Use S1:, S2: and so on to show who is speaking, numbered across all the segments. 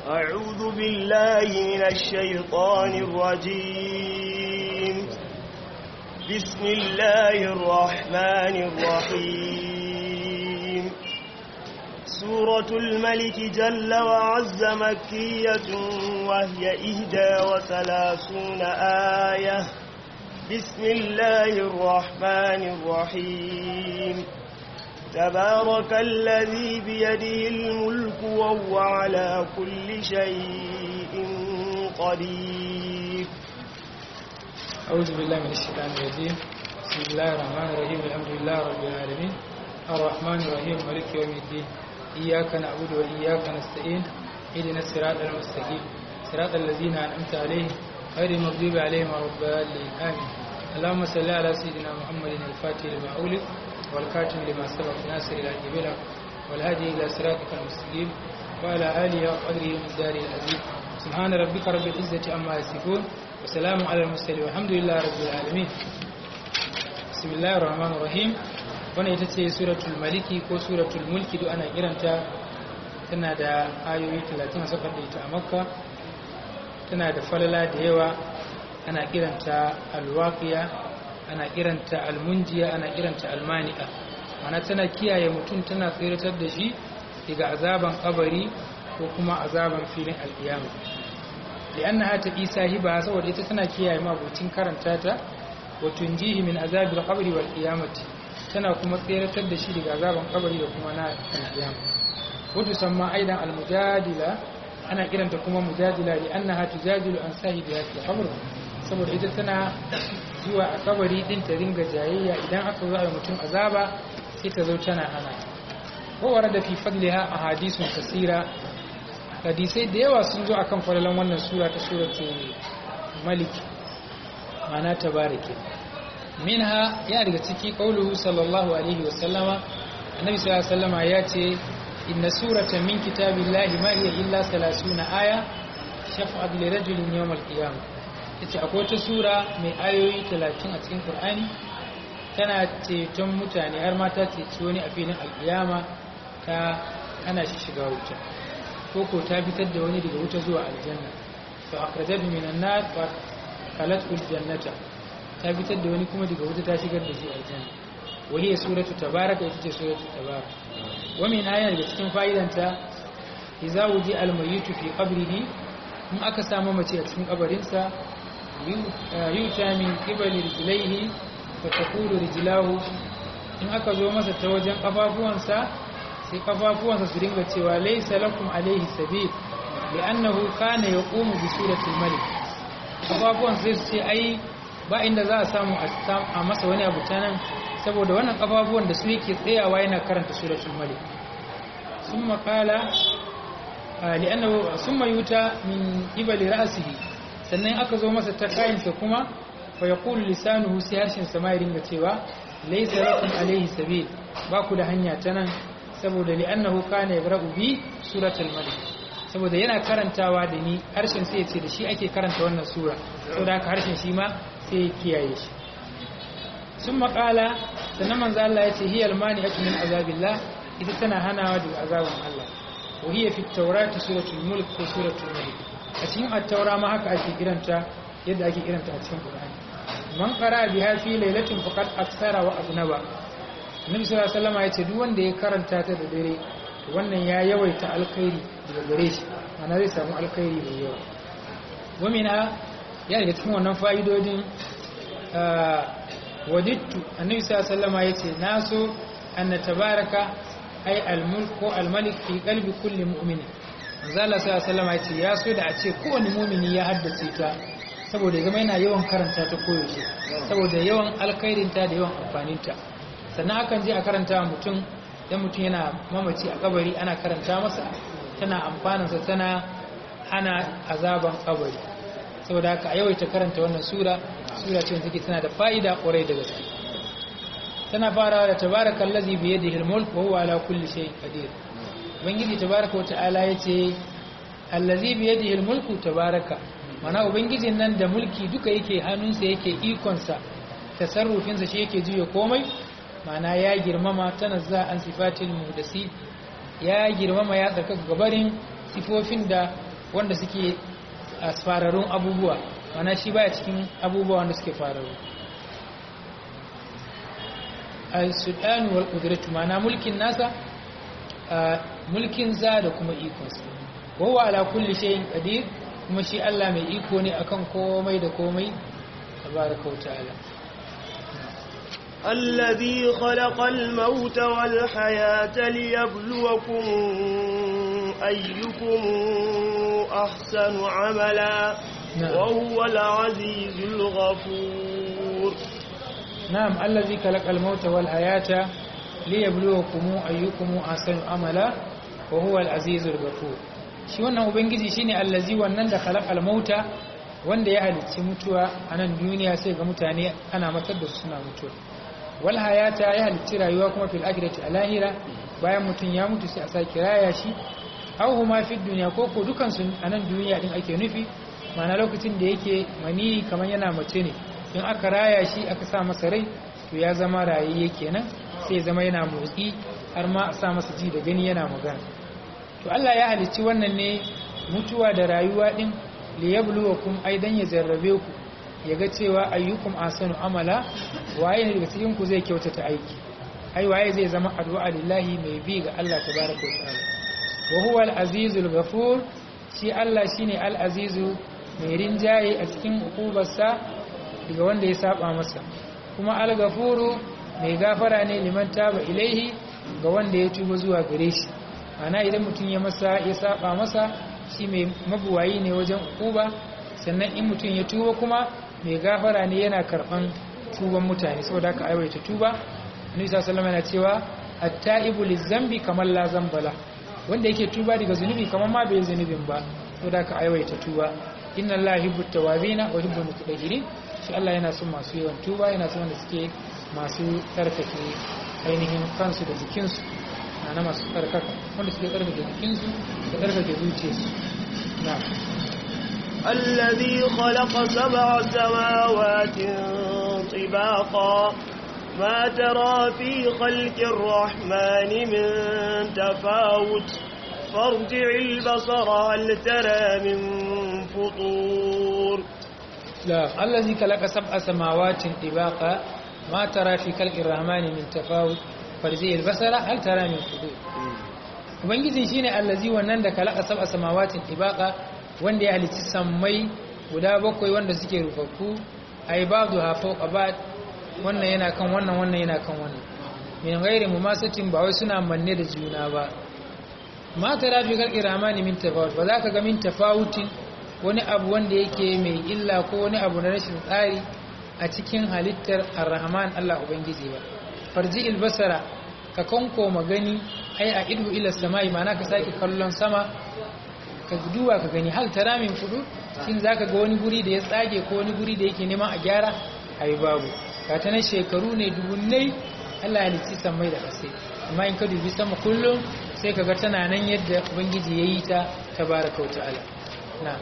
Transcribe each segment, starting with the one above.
S1: أعوذ بالله من الشيطان الرجيم بسم الله الرحمن الرحيم سورة الملك جل وعز مكية وهي إهدى وثلاثون آية بسم الله الرحمن الرحيم تبارك الذي بيده الملك وهو على كل شيء قدير
S2: أعوذ بالله من الشيطان الرجيم بسم الله الرحمن الرحيم الحمد لله رب العالمين الرحمن الرحيم مالك يوم الدين إياك نعبد وإياك نستعين اهدنا الصراط المستقيم صراط الذين أنعمت عليهم غير المغضوب عليهم ولا الضالين آمين اللهم صل على سيدنا محمد الفاتح لما أولد والكاتم لما سبق ناصر إلى جبلة والهادي إلى صراطك المستقيم وعلى آله وقدره ومقداره العظيم سبحان ربك رب العزة عما يصفون وسلام على المرسلين والحمد لله رب العالمين بسم الله الرحمن الرحيم wannan ita ce suratul maliki ko suratul mulki duk ana kiranta tana da ayoyi 30 a sakar da ita a makka tana da falala da yawa ana kiranta alwaqiya ana kiranta almunjiya ana kiranta almani'a mana tana kiyaye mutum tana tsiratar da shi daga azaban kabari ko kuma azaban filin alkiyama li'annaha taqi sahiba saboda ita tana kiyaye mabucin karanta ta wa tunjihi min azabil qabri wal qiyamati tana kuma tsiratar da shi daga azaban kabari da kuma na alkiyama wato samma aidan almujadila ana kiranta kuma mujadila li'annaha tujadilu an sahibiha fil qabr saboda ita tana zuwa a kabari din ta ringa jayayya idan aka zo a mutum azaba sai ta zo tana hana kowar da fi fadliha a hadisun kasira hadisai da yawa sun zo akan falalan wannan sura ta suratu malik mana tabarake minha ya daga ciki qauluhu sallallahu alaihi wa sallama annabi sallallahu alaihi wasallama ya ce inna surata min kitabillahi ma hiya illa 30 aya shafa'at li rajulin yawm al-qiyamah yace akwai wata sura mai ayoyi 30 a cikin Qur'ani tana ceton mutane har ma ta ceci wani a filin alkiyama ta hana shi shiga wuta ko ko ta fitar da wani daga wuta zuwa aljanna fa akhrajat minan nar fa qalat ul jannata ta fitar da wani kuma daga wuta ta shigar da shi aljanna wa hiya suratu tabaraka ita ce suratu tabaraka wa min aya daga cikin fa'idanta idza wuji al mayyitu fi qabrihi in aka samu mace a cikin kabarinsa yuta min qibali rijlaihi fa taqulu rijlahu in aka zo masa ta wajen kafafuwansa sai kafafuwansa su dinga cewa laysa lakum alayhi sabil li'annahu kana yaqumu bi suratul malik kafafuwan sai su ce ai ba inda za a samu a masa wani abu ta nan saboda wannan kafafuwan da su yake tsayawa yana karanta suratul malik summa qala li'annahu summa yuta min qibali ra'sihi sannan aka zo masa ta kayinsa kuma fa yaqulu lisanuhu sai harshen sa ma ya ringa cewa laysa lakum alayhi sabil ba ku da hanya ta nan saboda li'annahu kana yaqra'u bi suratul malik saboda yana karantawa da ni harshen sai ya ce da shi ake karanta wannan sura saboda haka harshen shi ma sai ya kiyaye shi sun maƙala sannan manzo Allah ya ce hiya almani'atu min azabillah ita tana hanawa daga azabin Allah wa hiya fi tawrati suratul mulk ko suratul mulk a cikin at-taura ma haka ake kiranta yadda ake kiranta a cikin Qur'ani man qara biha fi lailatin faqad aksara wa aznaba Annabi sallallahu alaihi wasallam ya ce duk wanda ya karanta ta da dare wannan ya yawaita alkhairi daga gare shi ana zai samu alkhairi mai yawa wa mina ya daga cikin wannan fa'idodin wadittu annabi sallallahu alaihi wasallam yace naso anna tabaraka ay almulk ko almalik fi qalbi kulli mu'min manzo Allah sallallahu alaihi wasallam yace ya so da a ce kowane mu'mini ya haddace ta saboda ya zama yana yawan karanta ta koyaushe saboda yawan alkhairinta da yawan amfaninta sannan akan je a karanta mutum dan mutum yana mamaci a kabari ana karanta masa tana amfanansa tana hana azaban kabari saboda haka a yawaita karanta wannan sura sura ce take tana da fa'ida kwarai da gaske tana farawa da tabarakal ladhi bi yadihi al-mulk wa huwa ala kulli shay'in qadir ubangiji tabaraka wa ta'ala yace allazi bi yadihi al-mulku tabaraka mana ubangijin nan da mulki duka yake hannunsa yake ikon sa tasarrufin sa shi yake juya komai mana ya girmama tanazza an sifatil muhdasi ya girmama ya tsarkaka gabarin sifofin da wanda suke a fararun abubuwa mana shi baya cikin abubuwa wanda suke fararu al-sultan wal qudratu mana mulkin nasa mulkin za da kuma ikonsa wawa ala kulli shay'in qadir kuma shi Allah mai iko ne akan komai da komai tabaraka wa ta'ala
S1: الذي خلق الموت والحياة ليبلوكم أيكم أحسن عملا
S2: نعم.
S1: وهو العزيز الغفور
S2: نعم الذي خلق الموت والحياة ليبلوكم أيكم أحسن عملا وهو العزيز الغفور shi wannan ubangiji shine allazi wannan da khalaqal mauta wanda ya halicci mutuwa a nan duniya sai ga mutane ana matar da su suna mutuwa wal hayata ya halicci rayuwa kuma fil akhirati a lahira bayan mutum ya mutu sai a sake raya shi aw huma fid dunya ko ko dukan su a nan duniya din ake nufi ma'ana lokacin da yake mani kamar yana mace ne in aka raya shi aka sa masa rai to ya zama rayayye kenan sai ya zama yana motsi har ma a sa masa ji da gani yana magana to Allah ya halicci wannan ne mutuwa da rayuwa din liyabluwakum aidan ya jarrabe ku yaga cewa ayyukum asanu amala waye ne daga cikin ku zai kyautata aiki ai waye zai zama addu'a lillahi mai bi ga Allah tabaraka wa ta'ala wa huwa al-azizul ghafur shi Allah shine al-azizu mai rinjaye a cikin hukubarsa daga wanda ya saba masa kuma al-ghafuru mai gafara ne liman taba ilaihi ga wanda ya tuba zuwa gare shi ana idan mutum ya masa ya saba masa shi mai mabuwayi ne wajen hukuba sannan in mutum ya tuba kuma mai gafara ne yana karban tuban mutane saboda haka aiwaita tuba annabi sallallahu alaihi yana cewa at-ta'ibu liz-zambi kamar la zambala wanda yake tuba daga zunubi kamar ma bai zunubin ba saboda haka aiwaita tuba inna allaha yuhibbu at-tawwabina wa yuhibbu al-mutatahhirin shi Allah yana son masu yawan tuba yana son wanda suke masu tsarkake ainihin kansu da jikinsu na masu tsarkaka wanda suke tsarkake jikinsu da tsarkake zuciyarsu na
S1: الذي خلق سبع سماوات طباقا ما ترى في خلق الرحمن من تفاوت فارجع البصر هل ترى من فطور
S2: لا الذي خلق سبع سماوات طباقا ما ترى في خلق الرحمن من تفاوت فارجع البصر هل ترى من فطور ubangiji shine allazi wannan da kalaka sab'a samawatin tibaqa wanda ya halicci sammai guda bakwai wanda suke rufaffu ai ba'du ha fawqa ba'd wannan yana kan wannan wannan yana kan wannan min ghairi mumasatin ba wai suna manne da juna ba ma tara fi kalqi ramani min tafawut ba za ka ga min tafawutin wani abu wanda yake mai illa ko wani abu na rashin tsari a cikin halittar ar-rahman Allah ubangiji ba farji basara ka kanko magani ai a idhu ila samai ma'ana ka sake kallon sama ka duba ka gani hal tara min fudu shin zaka ga wani guri da ya tsage ko wani guri da yake neman a gyara ai babu ka ta na shekaru ne dubunnai Allah ya litsi samai da kasai amma in ka dubi sama kullum sai ka ga tana nan yadda ubangiji yayi ta tabaraka wa ta'ala na'am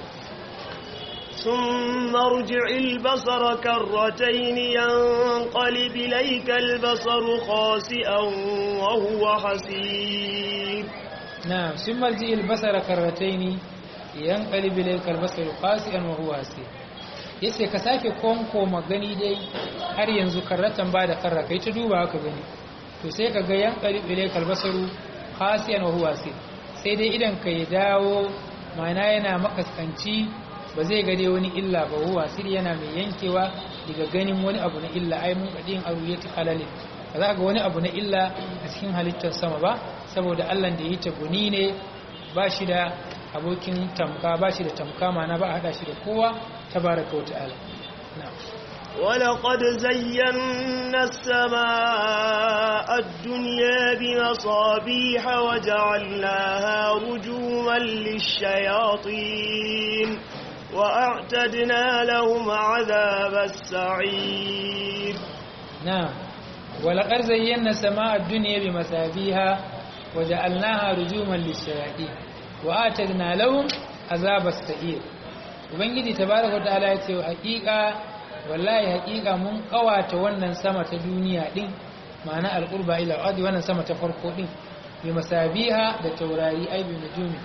S1: ثم ارجع البصر كرتين ينقلب إليك البصر خاسئا وهو حسير
S2: نعم ثم ارجع البصر كرتين ينقلب إليك البصر خاسئا وهو حسير yace ka sake konko magani dai har yanzu karratan ba da karra kai ta duba ka gani to sai ka ga yan qalib ilaykal basaru khasiyan wa huwa sai dai idan ka ya dawo mana yana makaskanci ba zai gade wani illa ba huwa sir yana mai yankewa daga ganin wani abu na illa ai mun kadin aruyati halalin ba za ga wani abu na illa a cikin halittar sama ba saboda Allah da yi ta guni ne ba shi da abokin tamka ba shi da tamka mana ba hada shi da kowa tabaraka wa ta'ala na'am
S1: ولقد زينا السماء الدنيا بمصابيح وجعلناها رجوما للشياطين وأعتدنا لهم عذاب السعير
S2: نعم ولقد زينا السماء الدنيا بمصابيح وجعلناها رجوما للشياطين وأعتدنا لهم عذاب السعير ubangiji tabaraka wa ta'ala ya ce hakika wallahi hakika mun kawata wannan sama ta duniya din ma'ana alqurba ila ardi wannan sama ta farko din bi masabiha da taurari ai bi nujumi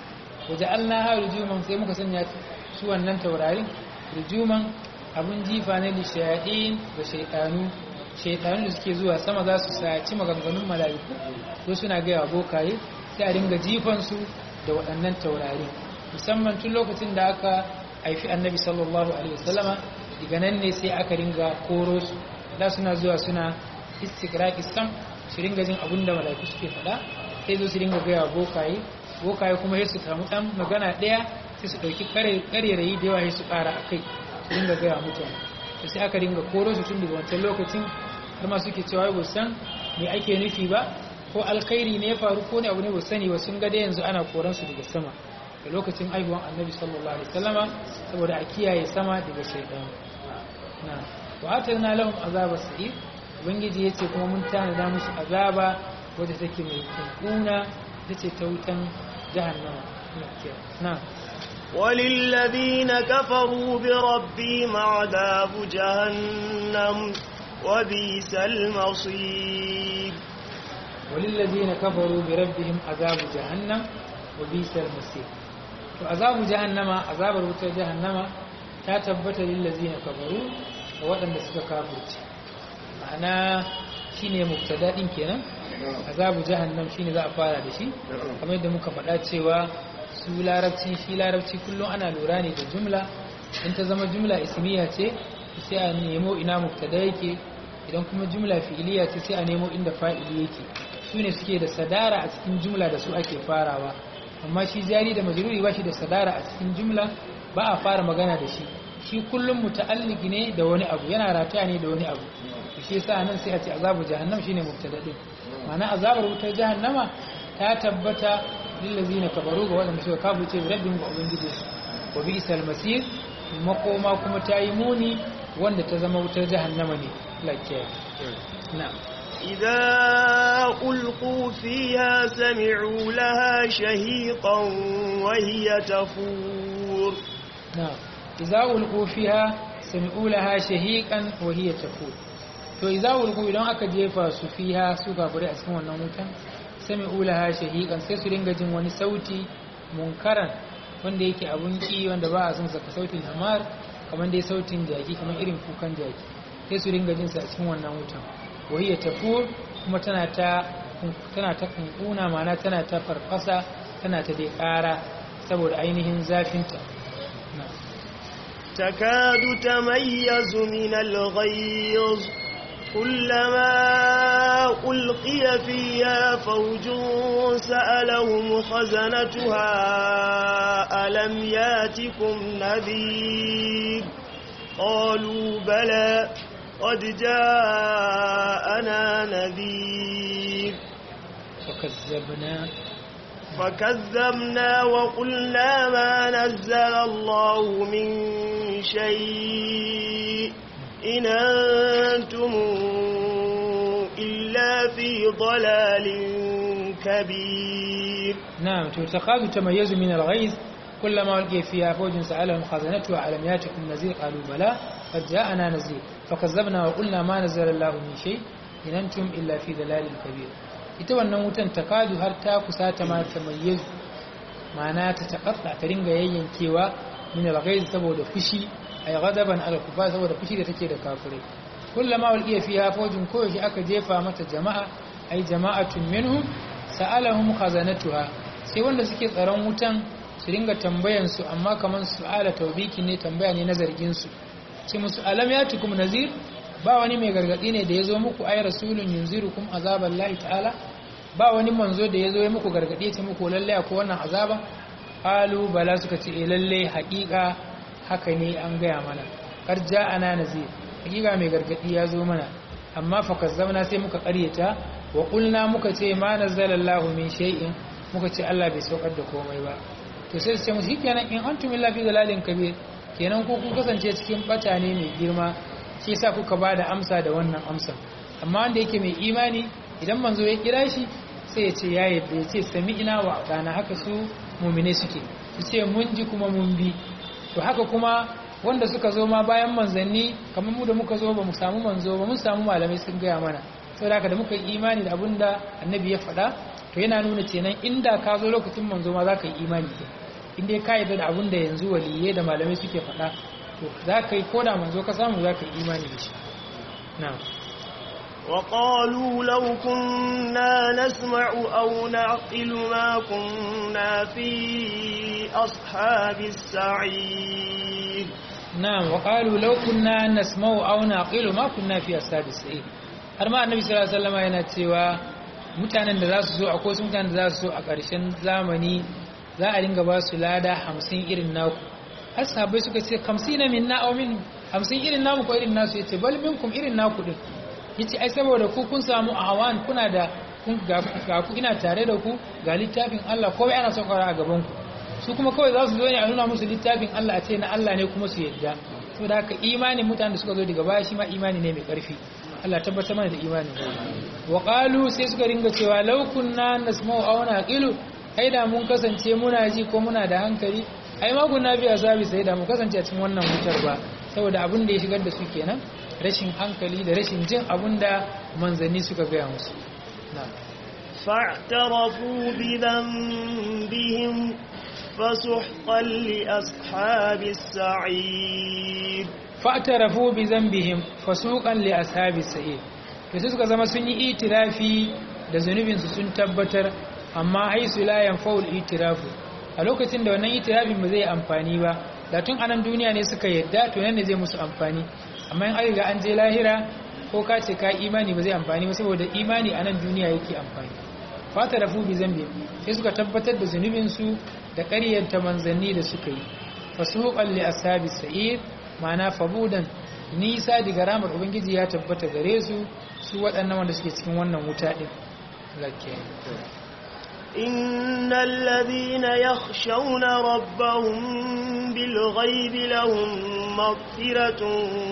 S2: waje Allah ha rujuman sai muka sanya su wannan taurarin rujuman abun jifa ne da shayaɗin da shaiɗanu shaiɗanu da suke zuwa sama za su saci maganganun mala'iku ko suna gaya bokaye sai a dinga jifansu da waɗannan taurari musamman tun lokacin da aka haifi annabi sallallahu alaihi wasallama daga nan ne sai aka dinga koro su da suna zuwa suna istiqraqi sam su dinga jin abin da mala'iku suke faɗa sai zo su dinga gaya bokaye bokaye kuma sai su samu ɗan magana ɗaya sai su ɗauki ƙarerayi da yawa sai su ƙara a kai su dinga gaya mutane to sai aka dinga koro su tun daga wancan lokacin har ma suke cewa ba san me ake nufi ba ko alkhairi ne ya faru ko ne abu ne ba sani ba sun ga da yanzu ana koran su daga sama da lokacin aihuwan annabi sallallahu alaihi wasallama saboda a kiyaye sama daga shaytan na wa atarna lahum azaba sa'ir ubangiji yace kuma mun tanada musu azaba wadda take mai kunkuna tace ta wutan jahannama na
S1: وللذين كفروا بربهم عذاب جهنم وبئس المصير
S2: وللذين كفروا بربهم عذاب جهنم وبئس المصير to azabu jahannama azabar wutar jahannama ta tabbata lillazina kafaru da waɗanda suka kafirce ma'ana shine mubtada din kenan azabu jahannam shine za a fara da shi kamar yadda muka faɗa cewa su larabci shi larabci kullum ana lura ne da jumla in ta zama jumla ismiya ce sai a nemo ina mubtada yake idan kuma jumla fi'iliya ce sai a nemo inda fa'ili yake su ne suke da sadara a cikin jumla da su ake farawa amma shi jari da majruri ba shi da sadara a cikin jumla ba a fara magana da shi shi kullum muta'alliki ne da wani abu yana rataya ne da wani abu shi yasa nan sai a ce azabu jahannam shine mubtada din ma'ana azabar wutar jahannama ta tabbata lillazina kafaru ga waɗanda suka kafirce rabbin ga ubangiji wa bi'sal masir makoma kuma ta yi muni wanda ta zama wutar jahannama ne lakiya na'am
S1: إذا ألقوا فيها سمعوا لها شهيقا وهي تفور
S2: نعم إذا ألقوا فيها سمعوا لها شهيقا وهي تفور to idza ulqu idan aka jefa su fiha su gabure a cikin wannan wutan sami'u laha shahiqan sai su dinga jin wani sauti munkaran wanda yake abun ki wanda ba a son saka sautin hamar kamar dai sautin jaki kamar irin kukan jaki sai su dinga jin sa a cikin wannan wutan wahiyar tafur kuma tana ta tana ta kunkuna mana tana ta farfasa tana ta dai ƙara saboda ainihin zafinta
S1: تكاد تميز من الغيظ كلما ألقي فيها فوج سألهم خزنتها ألم ياتكم نذير قالوا بلى قد جاءنا نذير
S2: فكذبنا
S1: فكذبنا وقلنا ما نزل الله من شيء إن أنتم إلا في ضلال كبير
S2: نعم تكاد تميز من الغيظ كلما ألقي فيها فوج سألهم خزنتها ألم ياتكم نذير قالوا بلى قد جاءنا نذير فكذبنا وقلنا ما نزل الله من شيء إن أنتم إلا في ضلال كبير ita wannan wutan takadu har ta kusa ta ma ta mayyazu ma'ana ta takatta ta ringa yayyankewa min al-ghayz saboda fushi ay ghadaban ala kufa saboda fushi da take da kafirai kullama ulqiya fiha fawjun ko shi aka jefa mata jama'a ay jama'atun minhum sa'alahum khazanatuha sai wanda suke tsaron wutan su ringa tambayan su amma kaman su'ala tawbiki ne tambaya ne na zargin su ce musu alam yatukum nazir ba wani mai gargadi ne da ya zo muku ay rasulun yunzirukum azaban lahi ta'ala ba wani manzo da ya zo ya muku gargadi ya ce muku lalle ko wannan azaba qalu bala suka ce eh lalle haƙiƙa haka ne an gaya mana kar ja'ana nazir haƙiƙa mai gargadi ya zo mana amma fa kazzabna sai muka ƙaryata wa qulna muka ce ma nazzalallahu min shay'in muka ce Allah bai saukar da komai ba to sai su ce musu kenan in antum illa fi dalalin kabir kenan ko kun kasance cikin bata ne mai girma shi yasa kuka ba da amsa da wannan amsa amma wanda yake mai imani idan manzo ya kira shi sai ya ce ya yadda ya ce sami ina wa ɗana haka su mumine suke su ce mun ji kuma mun bi to haka kuma wanda suka zo ma bayan manzanni kamar mu da muka zo ba mu samu manzo ba mun samu malamai sun gaya mana saboda haka da muka yi imani da abin da annabi ya faɗa to yana nuna kenan inda ka zo lokacin manzo ma za ka yi imani ke in dai ka yarda da abin da yanzu waliyai da malamai suke faɗa to za ka yi koda manzo ka samu za ka yi imani da shi na'am
S1: وقالوا لو كنا نسمع أو نعقل ما كنا في أصحاب السعير
S2: نعم وقالوا لو كنا نسمع أو نعقل ما كنا في أصحاب السعير har ma annabi sallallahu alaihi wasallam yana cewa mutanen da za su zo akwai wasu mutanen da za su zo a ƙarshen zamani za a dinga ba su lada hamsin irin naku har sahabbai suka ce kamsina minna aw min hamsin irin namu ko irin nasu yace bal minkum irin naku din yace ai saboda ku kun samu awan kuna da kun ga ku ina tare da ku ga littafin Allah kowai ana son a gaban ku su kuma kawai za su zo ne a nuna musu littafin Allah a ce na Allah ne kuma su yadda saboda haka imanin mutanen da suka zo daga baya shi ma imani ne mai karfi Allah tabbatar mana da imanin wa qalu sai suka ringa cewa law kunna nasma'u aw naqilu ai da mun kasance muna ji ko muna da hankali ai ma kunna bi azabi sai da mu kasance a cikin wannan wutar ba saboda abin da ya shigar da su kenan rashin hankali da rashin jin abin da manzanni suka gaya musu na'am
S1: فاعترفوا بذنبهم فسحقا لأصحاب السعير
S2: fa'tarafu bi zambihim fasuqan li ashabis sa'ir to sai suka zama sun yi itirafi da zunubin su sun tabbatar amma haisu la yanfa'ul itirafu a lokacin da wannan itirafin ba zai amfani ba da tun anan duniya ne suka yadda to nan ne zai musu amfani amma in an riga an je lahira ko ka ce ka imani ba zai amfani ba saboda imani anan duniya yake amfani fa'tarafu bi zambihim sai suka tabbatar da zunubin su da ƙaryanta manzanni da suka yi fasuqan li ashabis sa'ir ma'ana fabudan nisa daga ramar ubangiji ya tabbata gare su su waɗannan wanda suke cikin wannan wuta ɗin lakke
S1: إن الذين يخشون ربهم بالغيب لهم مغفرة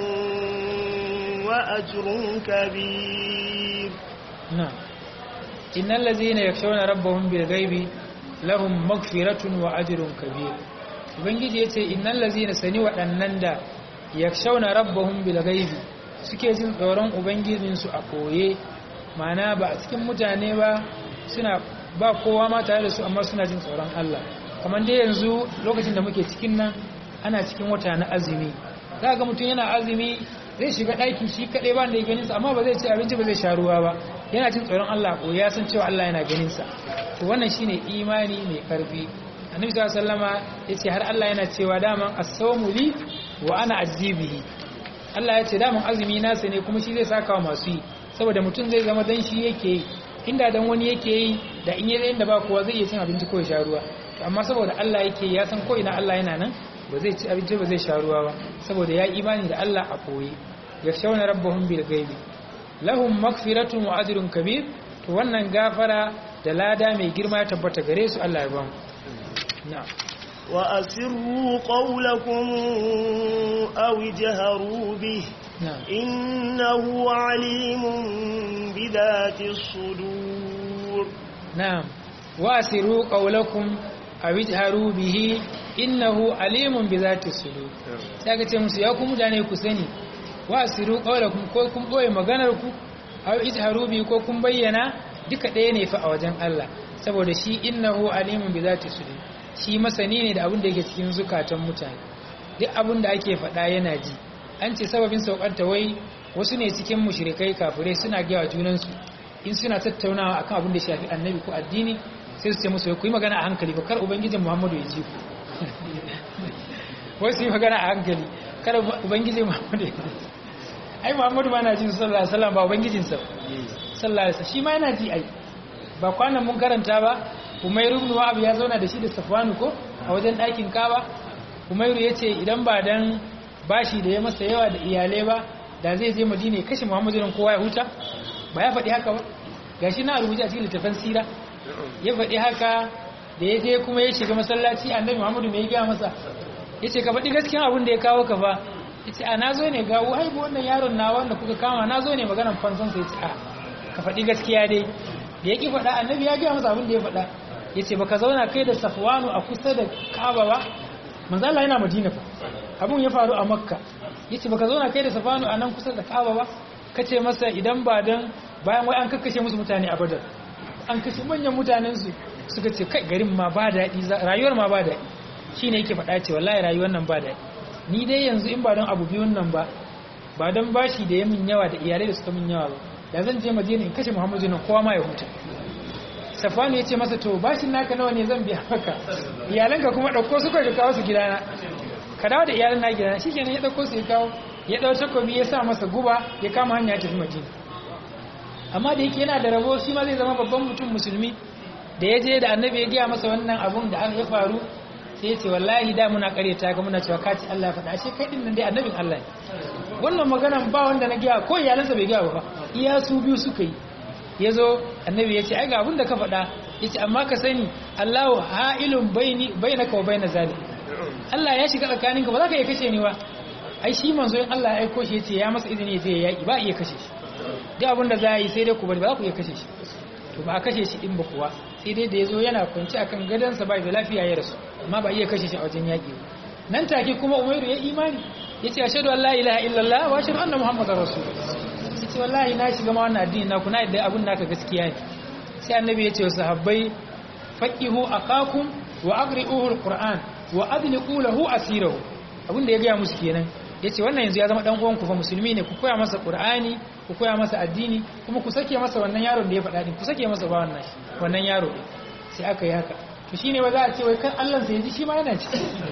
S1: وأجر كبير
S2: نعم إن الذين يخشون ربهم بالغيب لهم مغفرة وأجر كبير ubangiji ya ce innan lazina sani waɗannan da ya shauna rabbahun bilgaibi suke jin tsoron ubangijinsu a koye mana ba a cikin mutane ba suna ba kowa ma tare da su amma suna jin tsoron Allah kamar dai yanzu lokacin da muke cikin nan ana cikin wata na azumi za ga mutum yana azumi zai shiga ɗaki shi kaɗai ba da ya ganinsa amma ba zai ci abinci ba zai sha ruwa ba yana jin tsoron Allah ko ya san cewa Allah yana ganinsa to wannan shine imani mai karfi annabi sallallahu alaihi wasallama yace har Allah yana cewa daman as-sawmu li wa ana azibihi Allah yace daman azumi nasa ne kuma shi zai saka wa masu yi saboda mutum zai zama dan shi yake yi inda dan wani yake yi da in yayin da ba kowa zai iya cin abinci ko ya sha ruwa to amma saboda Allah yake ya san ko ina Allah yana nan ba zai ci abinci ba zai sha ruwa ba saboda ya imani da Allah a koyi yakhshawna rabbahum bil ghaibi lahum maghfiratun wa ajrun kabir to wannan gafara da lada mai girma ya tabbata gare su Allah ya ba mu نعم
S1: وأسروا قولكم أو اجهروا به
S2: نعم
S1: إنه عليم بذات الصدور
S2: نعم وأسروا قولكم أو اجهروا به إنه عليم بذات الصدور saka ce musu ya ku mutane ku sani wa asiru qawlakum ko kun boye maganar ku aw ijharu bi ko kun bayyana duka ɗaya ne fa a wajen Allah saboda shi innahu alimun bi zati sudur shi masani ne da abin da yake cikin zukatan mutane duk abin da ake faɗa yana ji an ce sababin saukar ta wai wasu ne cikin mushrikai kafirai suna gaya junansu in suna tattaunawa akan abin da shafi annabi ko addini sai su ce musu ku yi magana a hankali ba kar ubangijin muhammadu ya ji ku wai su yi magana a hankali kar ubangijin muhammadu ya ji ai muhammadu ba na jin sallallahu alaihi wasallam ba ubangijinsa sallallahu alaihi wasallam shi ma yana ji ai ba kwanan mun karanta ba Umairu ibn Wahab ya zauna da shi da Safwanu ko a wajen ɗakin Kaaba Umairu yace idan ba dan bashi da ya masa yawa da iyalai ba da zai je Madina ya kashe Muhammadu ran kowa ya huta ba ya faɗi haka ba gashi na rubuce a cikin littafin sira ya faɗi haka da ya je kuma ya shiga masallaci Annabi Muhammadu mai gaya masa yace ka faɗi gaskiya abin da ya kawo ka fa yace a nazo ne ga wai wannan yaron na wanda kuka kama nazo ne maganar fansan sai yace a ka faɗi gaskiya dai da yake faɗa annabi ya gaya masa abin da ya faɗa ya ce baka zauna kai da safwanu a kusa da kaba ba manzala yana madina fa abin ya faru a makka ya ce baka zauna kai da safwanu a nan kusa da kaba ba ka ce masa idan ba don bayan wai an kakkashe musu mutane a badar an kashe manyan mutanensu suka ce kai garin ma ba daɗi rayuwar ma ba daɗi shine yake faɗa ce wallahi rayuwar nan ba daɗi ni dai yanzu in ba don abu biyun nan ba ba don bashi da ya min yawa da iyalai da suka min yawa ba da zan je madina in kashe muhammadu nan kowa ma ya huta safanu ya ce masa to bashin naka nawa ne zan biya maka iyalanka kuma ɗauko su kai ka kawo su gidana ka dawo da iyalan na gidana shi kenan ya ɗauko su ya kawo ya ɗau takobi ya sa masa guba ya kama hanya ya tafi madina amma da yake yana da rabo shi ma zai zama babban mutum musulmi da ya je da annabi ya gaya masa wannan abun da aka ya faru sai ya ce wallahi da muna karyata ga muna cewa kaci Allah ya faɗa ashe kai din nan dai annabin Allah ne wannan maganan ba wanda na gaya ko iyalansa bai gaya ba iya su biyu suka yi ya zo annabi ya ce ai ga abin da ka faɗa ya ce amma ka sani Allahu ha'ilun baini bainaka wa baina zalim Allah ya shiga tsakaninka ba za ka iya kashe ni ba ai shi manzo in Allah ya aiko shi ya ce ya masa izini ya je ya yaki ba iya kashe shi duk abin da za a yi sai dai ku bari ba za ku iya kashe shi to ba a kashe shi din ba kuwa sai dai da ya zo yana kwanci akan gadonsa ba da lafiya ya rasu amma ba iya kashe shi a wajen yaƙi ba nan take kuma umairu ya imani ya ce ashadu an la ilaha illallah wa ashadu anna muhammadar rasul ya ce wallahi na shiga ma wannan addini naku na yadda abin naka gaskiya ne sai annabi ya ce wa sahabbai faqihu akakum wa agri'uhu alquran wa adliqu lahu asirahu abin da ya gaya musu kenan yace wannan yanzu ya zama dan uwan ku fa musulmi ne ku koya masa qur'ani ku koya masa addini kuma ku sake masa wannan yaron da ya faɗa din ku sake masa ba wannan wannan yaro din sai aka yi haka to shine ba za a ce wai kan Allah sai ji shi ma yana ci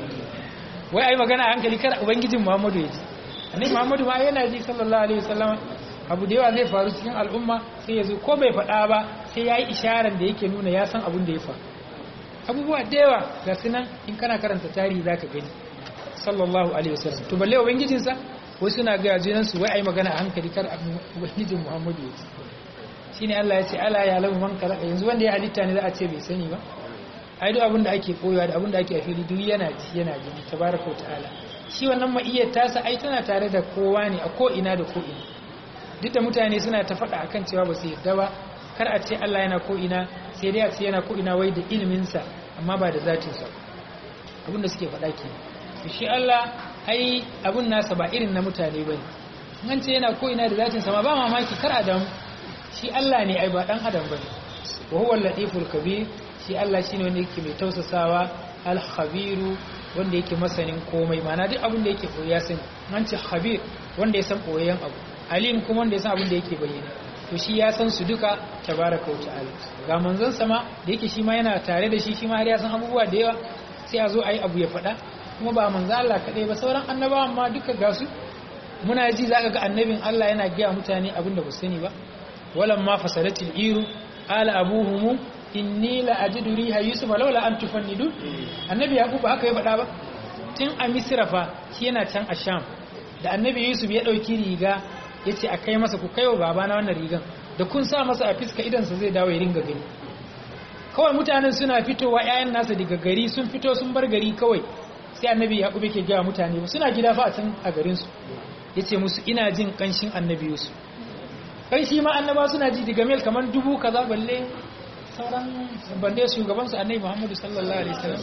S2: wai ai magana a hankali kar ubangijin Muhammadu ya ji annabi Muhammadu ma yana ji sallallahu alaihi wasallam abu da yawa zai faru cikin al'umma sai ya zo ko bai faɗa ba sai ya yi isharar da yake nuna ya san abin da ya faru abubuwa da yawa ga sunan in kana karanta tarihi zaka gani sallallahu alaihi wasallam to balle ubangijinsa wai suna ga junan su wai ai magana a hankali kar ubangijin Muhammadu ya shine Allah ya ce ala ya lamu man kala yanzu wanda ya halitta ne za a ce bai sani ba ai duk abin da ake koyawa da abin da ake a fili duk yana ji yana gani tabaraka ta'ala shi wannan ma'iyyar tasa ai tana tare da kowa ne a ko ina da ko ina duk da mutane suna ta faɗa akan cewa ba su yarda ba kar a ce Allah yana ko ina sai dai a ce yana ko ina wai da iliminsa amma ba da zatinsa abin da suke faɗa ke shi Allah ai abun nasa ba irin na mutane bane an ce yana ko ina da zatinsa ma ba mamaki kar adam shi Allah ne ai ba dan adam bane wa huwa al-latiful kabir shi Allah shine wanda yake mai tausasawa al-khabiru wanda yake masanin komai mana duk abin da yake koyi ya sani an ce khabir wanda ya san koyayyen abu alim kuma wanda ya san abin da yake bayyana to shi ya san su duka tabaraka wa ta'ala ga manzon sama da yake shi ma yana tare da shi shi ma har ya san abubuwa da yawa sai a zo ayi abu ya faɗa kuma ba manzo Allah kadai ba sauran annabawan ma duka ga su muna ji zaka ga annabin Allah yana gaya mutane abin da ba su sani ba walam ma fasalatil iru ala abuhum inni la ajidu riha yusuf laula an tufannidu annabi yaqub haka ya faɗa ba tun a misra fa shi yana can a sham da annabi yusuf ya dauki riga yace a kai masa ku kaiwa babana wannan rigan da kun sa masa a fiska idan sa zai dawo ya ringa gani kawai mutanen suna fitowa ƴaƴan nasa daga gari sun fito sun bar gari kawai sai annabi yaqub yake ga mutane suna gida fa a can a garin su yace musu ina jin kanshin annabi yusuf kai shi ma annaba suna ji daga mil kamar dubu kaza balle sauran balle shugabansu annabi Muhammadu sallallahu alaihi wasallam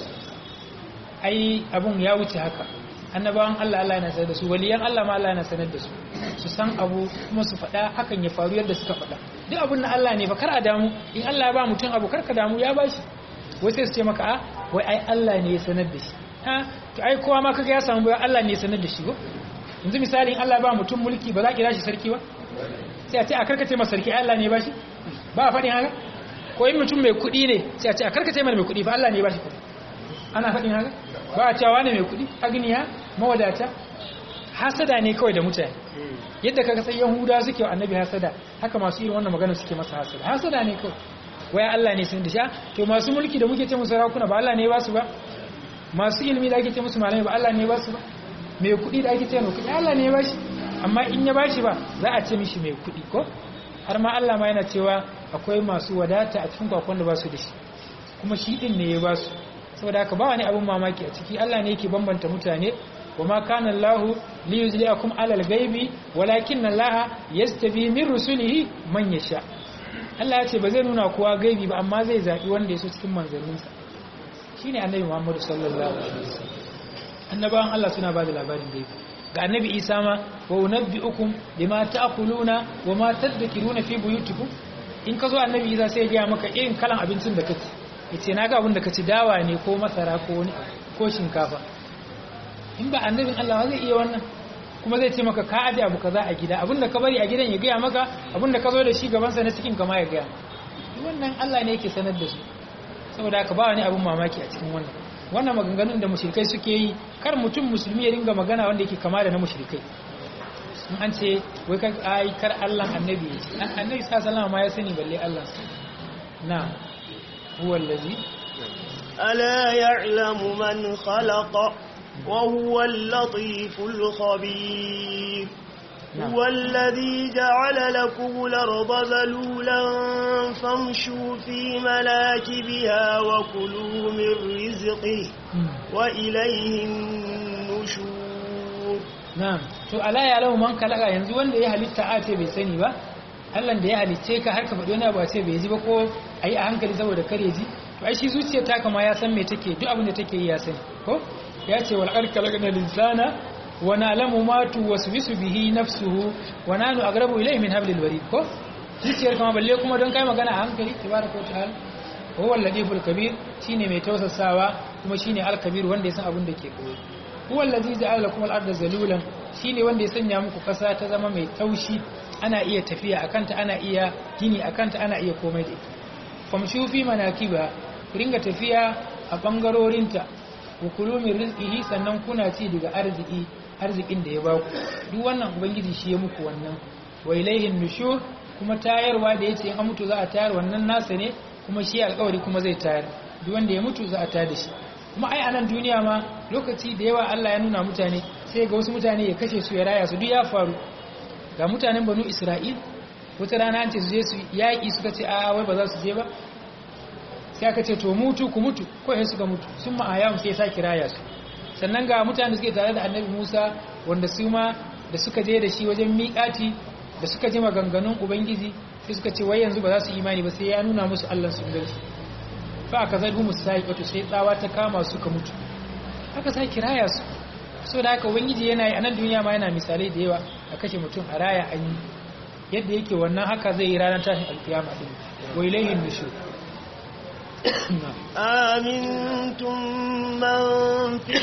S2: ai abun ya wuce haka annabawan Allah Allah yana sanar da su waliyan Allah ma Allah yana sanar da su su san abu kuma su faɗa hakan ya faru yadda suka faɗa duk abun na Allah ne fa kar a damu in Allah ya ba mutum abu kar ka damu ya bashi wai sai su ce maka a wai ai Allah ne ya sanar da shi ha to ai kowa ma kaga ya samu bai Allah ne ya sanar da shi ko yanzu misali in Allah ya ba mutum mulki ba za ki shi sarki ba sai a ce a karkace masa sarki Allah ne ba shi ba a faɗin haka ko in mutum mai kuɗi ne sai a ce a karkace mana mai kuɗi fa Allah ne ba shi kuɗi ana faɗin haka ba a cewa ne mai kuɗi agniya mawadata hasada ne kawai da mutane yadda kaga sai yahuda suke wa annabi hasada haka masu irin wannan magana suke masa hasada hasada ne kawai waya Allah ne sun disha to masu mulki da muke ce musu sarakuna ba Allah ne ba su ba masu ilimi da ake ce musu malamai ba Allah ne ba su ba mai kuɗi da ake ce mai kuɗi Allah ne ba shi amma in ya bashi ba za a ce mishi mai kuɗi ko har ma Allah ma yana cewa akwai masu wadata a cikin kwakwan da ba su da shi kuma shi din ne ya ba su saboda haka ba wani abin mamaki a ciki Allah ne yake bambanta mutane wa ma kana Allah li yuzliakum alal ghaibi walakin Allah yastabi min rusulihi man yasha Allah ya ce ba zai nuna kowa gaibi ba amma zai zabi wanda ya so cikin manzanninsa shine annabi Muhammad sallallahu alaihi wasallam annabawan Allah suna ba da labarin gaibi ga annabi isa ma wa unabbi'ukum bima ta'kuluna wa ma tadhkuruna fi buyutikum in ka zo annabi isa sai ya ga maka irin kalan abincin da kaci yace naga abin da kaci dawa ne ko masara ko wani ko shinkafa in ba annabin Allah zai iya wannan kuma zai ce maka ka aje abu kaza a gida abinda ka bari a gidan ya gaya maka abinda ka zo da shi gabansa na cikin kama ya gaya wannan Allah ne yake sanar da su saboda haka ba wani abin mamaki a cikin wannan wannan maganganun da mushrikai suke yi kar mutum musulmi ya dinga magana wanda yake kama da na mushrikai in an ce wai kar ai kar Allah annabi ya ce annabi sallallahu ma ya sani balle Allah na huwa allazi
S1: ألا يعلم من خلق وهو اللطيف الخبير هو الذي جعل لكم الأرض ذلولا فامشوا في مناكبها وكلوا من رزقه وإليه النشور
S2: na'am to ala ya lahu man kalaka yanzu wanda ya halitta a ce bai sani ba Allah da ya halicce ka har ka faɗi wani abu a ce bai ji ba ko ayi a hankali saboda kare ji to ai shi zuciyar ta kama ya san me take duk abin da take yi ya sani ko ya ce wal arka lagana linsana wa na'lamu ma tuwaswisu bihi nafsuhu wa nanu aqrabu ilayhi min hablil warid ko zuciyar kama balle kuma don kai magana a hankali tabaraka wa ta'ala huwa al-latiful kabir shine mai tausasawa kuma shine al-kabir wanda ya san abin da ke koyi huwa allazi ja'ala lakum al-ardha zalulan shine wanda ya sanya muku kasa ta zama mai taushi ana iya tafiya akanta ana iya gini akanta ana iya komai da ita famshu fi manakiba ku ringa tafiya a bangarorinta ku kulu min rizqihi sannan kuna ci daga arziki arzikin da ya ba ku duk wannan ubangiji shi ya muku wannan wa ilaihin nushur kuma tayarwa da yace in an mutu za a tayar wannan nasa ne kuma shi alƙawari kuma zai tayar duk wanda ya mutu za a tayar da shi kuma ai a nan duniya ma lokaci da yawa Allah ya nuna mutane sai ga wasu mutane ya kashe su ya raya su duk ya faru ga mutanen banu Isra'il wata rana an ce su je su yaƙi suka ce a wai ba za su je ba sai aka ce to mutu ku mutu ko sai suka mutu sun ma'aya sai ya saki raya su sannan ga mutane da suke tare da annabi Musa wanda su ma da suka je da shi wajen miƙati da suka ji maganganun ubangiji sai suka ce wai yanzu ba za su imani ba sai ya nuna musu Allah sun gansu fa aka zai humus sai wato sai tsawa ta kama su ka mutu haka sai kiraya su so da haka ubangiji yana yi a nan duniya ma yana misalai da yawa a kashe mutum a raya an yi yadda yake wannan haka zai yi ranar tashin alkiyama din wa ilayhin nushur
S1: آمنتم من في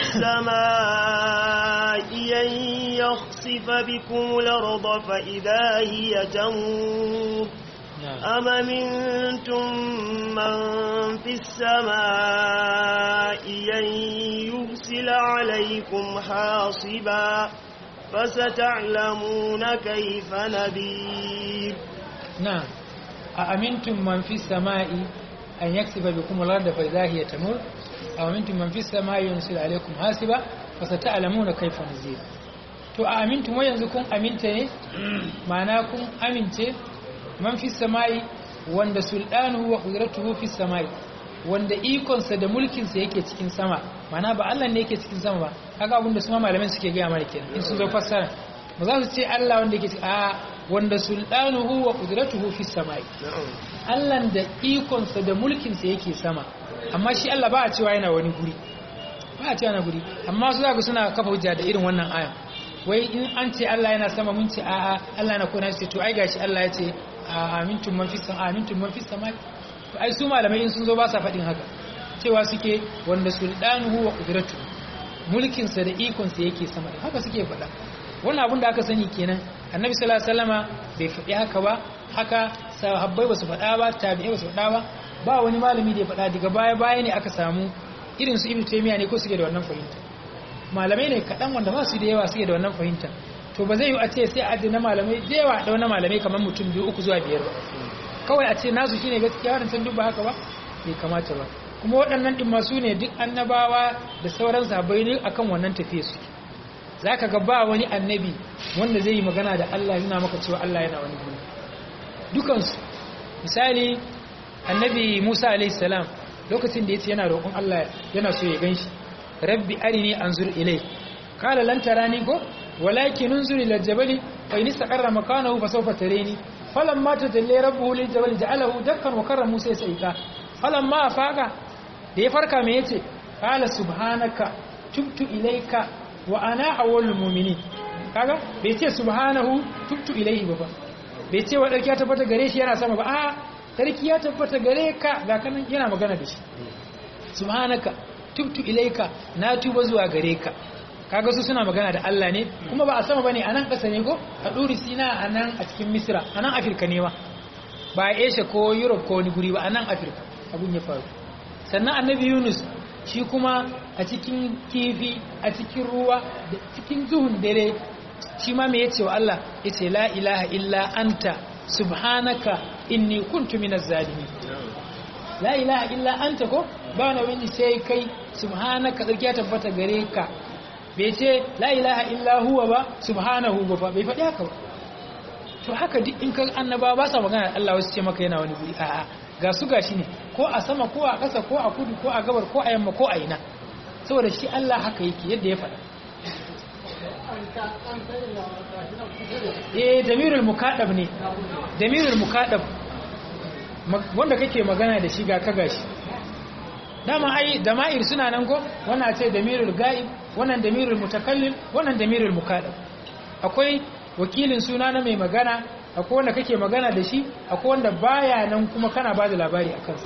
S1: السماء أن يخسف بكم الأرض فإذا هي تمور أم منتم من في السماء أن يرسل عليكم حاصبا فستعلمون كيف نذير
S2: نعم أأمنتم من في السماء أن يكسب بكم الأرض فإذا هي تمور أو أمنتم من في السماء ينزل عليكم حاسبا فستعلمون كيف نذير to a amintum wai yanzu kun aminta ne ma'ana kun amince man fi samai wanda sultanuhu wa qudratuhu fi samai wanda ikonsa da mulkinsa yake cikin sama ma'ana ba Allah ne yake cikin sama ba kaga abinda su ma malaman suke gaya mana kenan in sun zo fassara ba za su ce Allah wanda yake a wanda sultanuhu wa qudratuhu fi samai Allah da ikonsa da mulkinsa yake sama amma shi Allah ba a cewa yana wani guri ba a cewa yana guri amma su zaka suna kafa hujja da irin wannan aya wai in an ce Allah yana sama mun ce a'a Allah na kona ce to ai gashi Allah ya ce amintum man fis sama amintum man fis sama to ai su malamai in sun zo ba sa faɗin haka cewa suke wanda sultanuhu wa qudratu mulkin sa da ikon sa yake sama haka suke faɗa wannan abin da aka sani kenan annabi sallallahu alaihi wasallama bai faɗi haka ba haka sahabbai ba su faɗa ba tabi'ai ba su faɗa ba ba wani malami da ya faɗa daga baya baya ne aka samu irin su ibnu taymiya ne ko suke da wannan fahimta malamai ne kaɗan wanda ba su da yawa suke da wannan fahimta to ba zai yi a ce sai a na malamai da yawa da wani malamai kamar mutum biyu uku zuwa biyar ba kawai a ce nasu shine gaskiya wadancan duk ba haka ba bai kamata ba kuma waɗannan ɗin masu ne duk annabawa da sauran sahabbai ne akan wannan tafiye su za ka ga ba wani annabi wanda zai yi magana da Allah yana maka cewa Allah yana wani guri dukansu misali annabi Musa alaihi salam lokacin da yace yana roƙon Allah yana so ya ganshi rabbi arini anzur ilai kala lan tarani ko walakin unzur ila jabali fa in istaqarra makanahu fa sawfa tarani falamma tajalla rabbuhu lil jabali ja'alahu dakkan wa karra musa sayka falamma afaqa da ya farka me yace kala subhanaka tubtu ilaika wa ana awwalul mu'minin kaga bai ce subhanahu tubtu ilaihi ba bai ce wa darki ya tabbata gare shi yana sama ba a sarki ya tabbata gare ka ga kanan yana magana da shi subhanaka tubtu ilaika na tuba zuwa gare ka kaga su suna magana da Allah ne kuma ba a sama bane a nan ƙasa ne ko a ɗuri sina a nan a cikin misira a nan afirka ne ma ba a asia ko europe ko wani guri ba a nan afirka abun ya faru sannan annabi yunus shi kuma a cikin kifi a cikin ruwa da cikin zuhun dare shi ma me yace wa Allah yace la ilaha illa anta subhanaka inni kuntu minaz zalimin la ilaha illa anta ko ba na wani sai kai subhanaka tsarki ya tabbata gare ka bai ce la ilaha illa huwa ba subhanahu ba bai faɗi haka ba to haka duk in ka annaba ba sa magana Allah wasu ce maka yana wani guri a'a ga su gashi ne ko a sama ko a ƙasa ko a kudu ko a gabar ko a yamma ko a ina saboda shi Allah haka yake yadda ya faɗa eh damirul mukaddab ne damirul mukaddab wanda kake magana da shi ga ka gashi dama ai dama'ir suna nan ko wannan ce damirul ga'ib wannan damirul mutakallim wannan damirul mukaddab akwai wakilin suna na mai magana akwai wanda kake magana da shi akwai wanda baya nan kuma kana ba da labari a kansa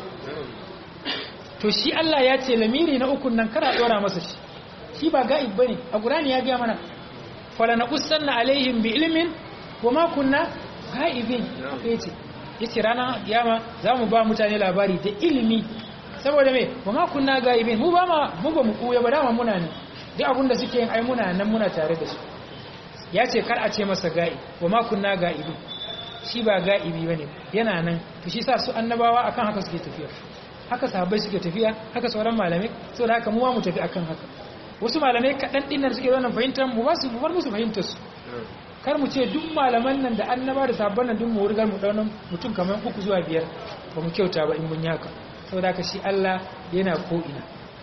S2: to shi Allah ya ce lamiri na ukun nan kana dora masa shi shi ba ga'ib bane a Qur'ani ya ga mana fala naqussanna alaihim bi ilmin wa ma kunna ga'ibin yace yace ranar kiyama zamu ba mutane labari da ilimi saboda me wa ma kunna ga'ibin mu ba ma mu ba mu kuya ba dama muna ne duk abinda suke yin ai muna nan muna tare da su ya ce kar a ce masa ga'i wa ma kunna ga'ibi shi ba ga'ibi bane yana nan to shi sa su annabawa akan haka suke tafiya haka sahabbai suke tafiya haka sauran malamai saboda haka mu ma mu tafi akan haka wasu malamai kaɗan ɗin nan suke wannan fahimtar mu ba su mu bar musu fahimtar su kar mu ce duk malaman nan da annaba da sabon nan duk mu wurgar mu daunan mutum kamar uku zuwa biyar ba mu kyauta ba in mun yi haka saboda haka shi Allah yana ko ina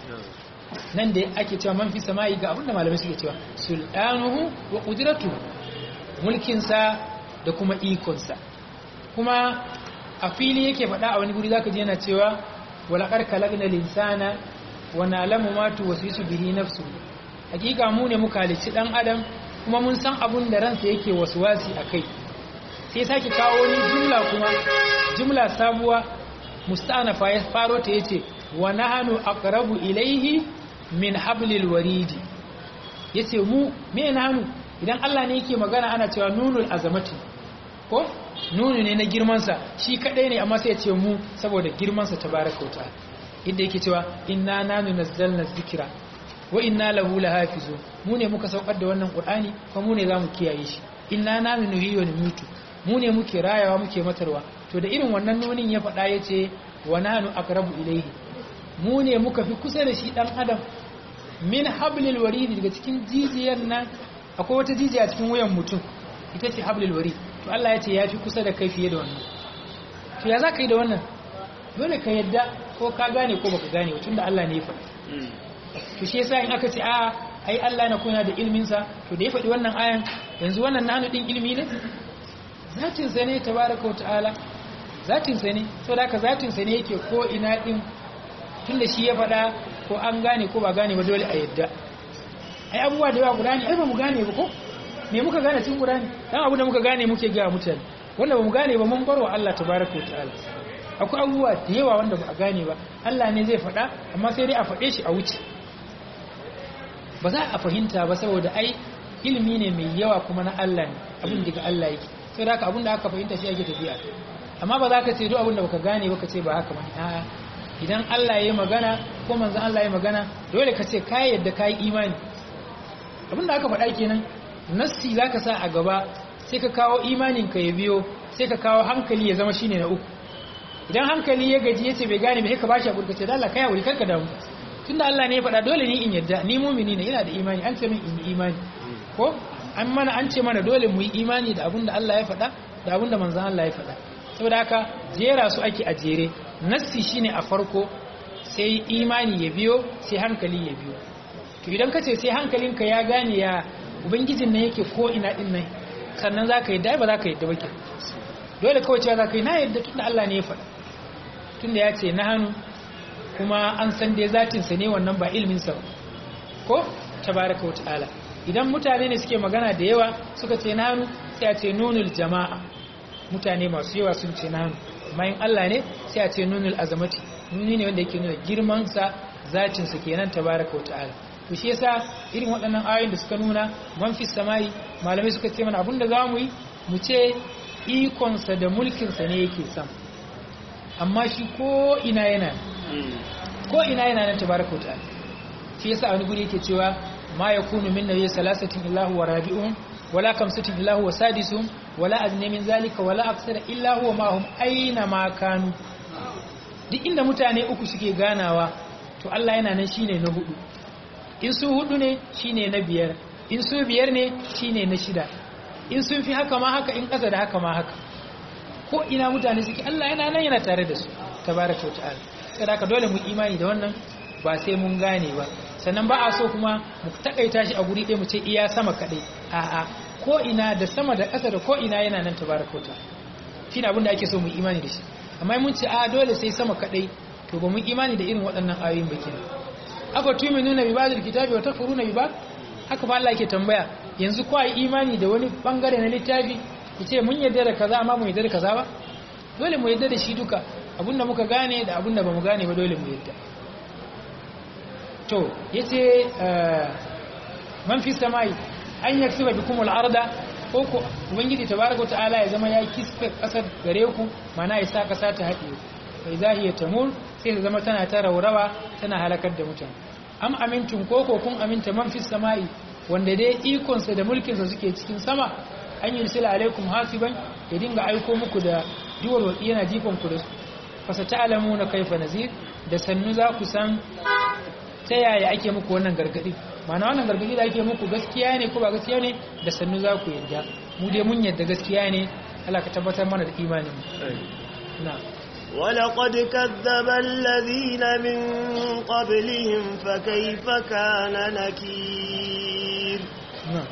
S2: nan da ake cewa man fi sama'i ga abinda malamai suke cewa sultanuhu wa qudratuhu mulkin sa da kuma ikon sa kuma a fili yake faɗa a wani guri zaka ji yana cewa wala qad khalaqna linsana wa na'lamu ma tuwaswisu bihi nafsuhu hakika mu ne muka halicci dan adam kuma mun san abun da ransa yake waswasi akai sai sake kawo wani jumla kuma jumla sabuwa musta'nafa ya faro ta yace wa nahnu aqrabu ilayhi min hablil waridi yace mu me nahnu idan Allah ne yake magana ana cewa nunul azamati ko nunu ne na girman sa shi kadai ne amma sai ya ce mu saboda girman sa tabaaraka ta'ala inda yake cewa inna nanu nazzalna dhikra wa inna lahu lahafizun mu ne muka saukar da wannan qur'ani kuma mu ne zamu kiyaye shi inna nanu nuhiyu wa numitu mu ne muke rayawa muke matarwa to da irin wannan nunin ya faɗa yace wa nanu aqrabu ilayhi mu ne muka fi kusa da shi dan adam min hablil warid daga cikin jijiyar nan akwai wata jijiya cikin wuyan mutum ita ce hablil warid to Allah ya ce ya fi kusa da kai fiye da wannan to ya za ka yi da wannan dole ka yadda ko ka gane ko baka gane tunda Allah ne ya faɗi to shi yasa in aka ce a ai Allah na kuna da ilmin sa to da ya faɗi wannan ayan yanzu wannan nanu din ilmi ne zatin sa ne tabaraka wa ta'ala zatin sa ne saboda haka zatin sa ne yake ko ina din tunda shi ya faɗa ko an gane ko ba gane ba dole a yadda ai abubuwa da yawa guda ne ai ba mu gane ba ko me muka gane cikin guda ne dan abu da muka gane muke ga mutane wanda ba mu gane ba mun barwa Allah tabaraka wa ta'ala akwai abubuwa da yawa wanda ba a gane ba Allah ne zai faɗa amma sai dai a faɗe shi a wuce ba za a fahimta ba saboda ai ilimi ne mai yawa kuma na Allah ne abin daga Allah yake sai da abin da aka fahimta shi ake tafiya amma ba za ka ce duk abin da baka gane ba ka ce ba haka bane a'a idan Allah ya yi magana ko manzon Allah ya yi magana dole ka ce ka yadda ka yi imani abin da aka faɗa kenan nassi za ka sa a gaba sai ka kawo imanin ka ya biyo sai ka kawo hankali ya zama shine na uku idan hankali ya gaji yace bai gane bai ka bashi hakuri kace da Allah kai hakuri kanka damu tunda Allah ne ya faɗa dole ni in yadda ni mu'mini ne ina da imani an ce min in yi imani ko an mana an ce mana dole mu yi imani da abin da Allah ya faɗa da abin da manzon Allah ya faɗa saboda haka jera su ake a jere nassi shine a farko sai imani ya biyo sai hankali ya biyo to idan ka ce sai hankalinka ya gane ya ubangijin nan yake ko ina din nan sannan za ka yi dai ba za ka yi da bake dole kawai cewa za ka yi na yadda tunda Allah ne ya faɗa tunda ya ce na hannu kuma an san dai zatinsa ne wannan ba ilminsa ba ko tabaraka wa ta'ala idan mutane ne suke magana da yawa suka ce na hannu sai a ce nunul jama'a mutane masu yawa sun ce na hannu amma in Allah ne sai a ce nunul azamati nuni ne wanda yake nuna girmansa zatin sa kenan tabaraka wa ta'ala to shi yasa irin waɗannan ayoyin da suka nuna man fi samai malamai suka ce mana abinda zamu yi mu ce ikon sa da mulkin sa ne yake sam amma shi ko ina yana ko ina yana nan tabaraka wa ta'ala shi yasa wani guri yake cewa ma yakunu min nabiyyi salasatin illahu wa rabi'un wala kamsatin illahu wa sadisuhum wala adna min zalika wala aksara illa huwa ma'ahum aina ma kanu duk inda mutane uku suke ganawa to Allah yana nan shine na hudu in su hudu ne shine na biyar in su biyar ne shine na shida in sun fi haka ma haka in kasa da haka ma haka ko ina mutane suke Allah yana nan yana tare da su tabaraka wa ta'ala sai dole mu imani da wannan ba sai mun gane ba sannan ba a so kuma mu takaita shi a guri ɗaya mu ce iya sama kaɗai a'a ko ina da sama da ƙasa da ko ina yana nan tabaraka ta shi ne abin da ake so mu imani da shi amma mun ce a dole sai sama kaɗai to ba mu imani da irin waɗannan ayoyin ba kenan afa tu'minuna bi ba'dil kitabi wa takfuruna bi ba'd haka ba Allah yake tambaya yanzu ko ai imani da wani bangare na littafi ku ce mun yarda da kaza amma mu yarda da kaza ba dole mu yarda da shi duka abinda muka gane da abinda bamu gane ba dole mu yarda to yace man fi samai an yaksuba bikum al-arda ko ko ubangiji tabaraka ta'ala ya zama ya kisfe kasar gare ku mana ya sa kasa ta haɗe fa idza hiya tamur sai ta zama tana ta raurawa tana halakar da mutane am amintum ko ko kun aminta man fi samai wanda dai ikon sa da mulkin sa suke cikin sama an yursila alaikum hasiban ya dinga aiko muku da duwar watsi yana jifan ku da su fasa ta'lamuna kaifa nazir da sannu za ku san ta yaya ake muku wannan gargadi mana wannan gargadi da ake muku gaskiya ne ko ba gaskiya ne da sannu za ku yarda mu dai mun yarda gaskiya ne Allah ka tabbatar mana da imanin na
S1: ولقد كذب الذين من قبلهم فكيف كان نكير
S2: نعم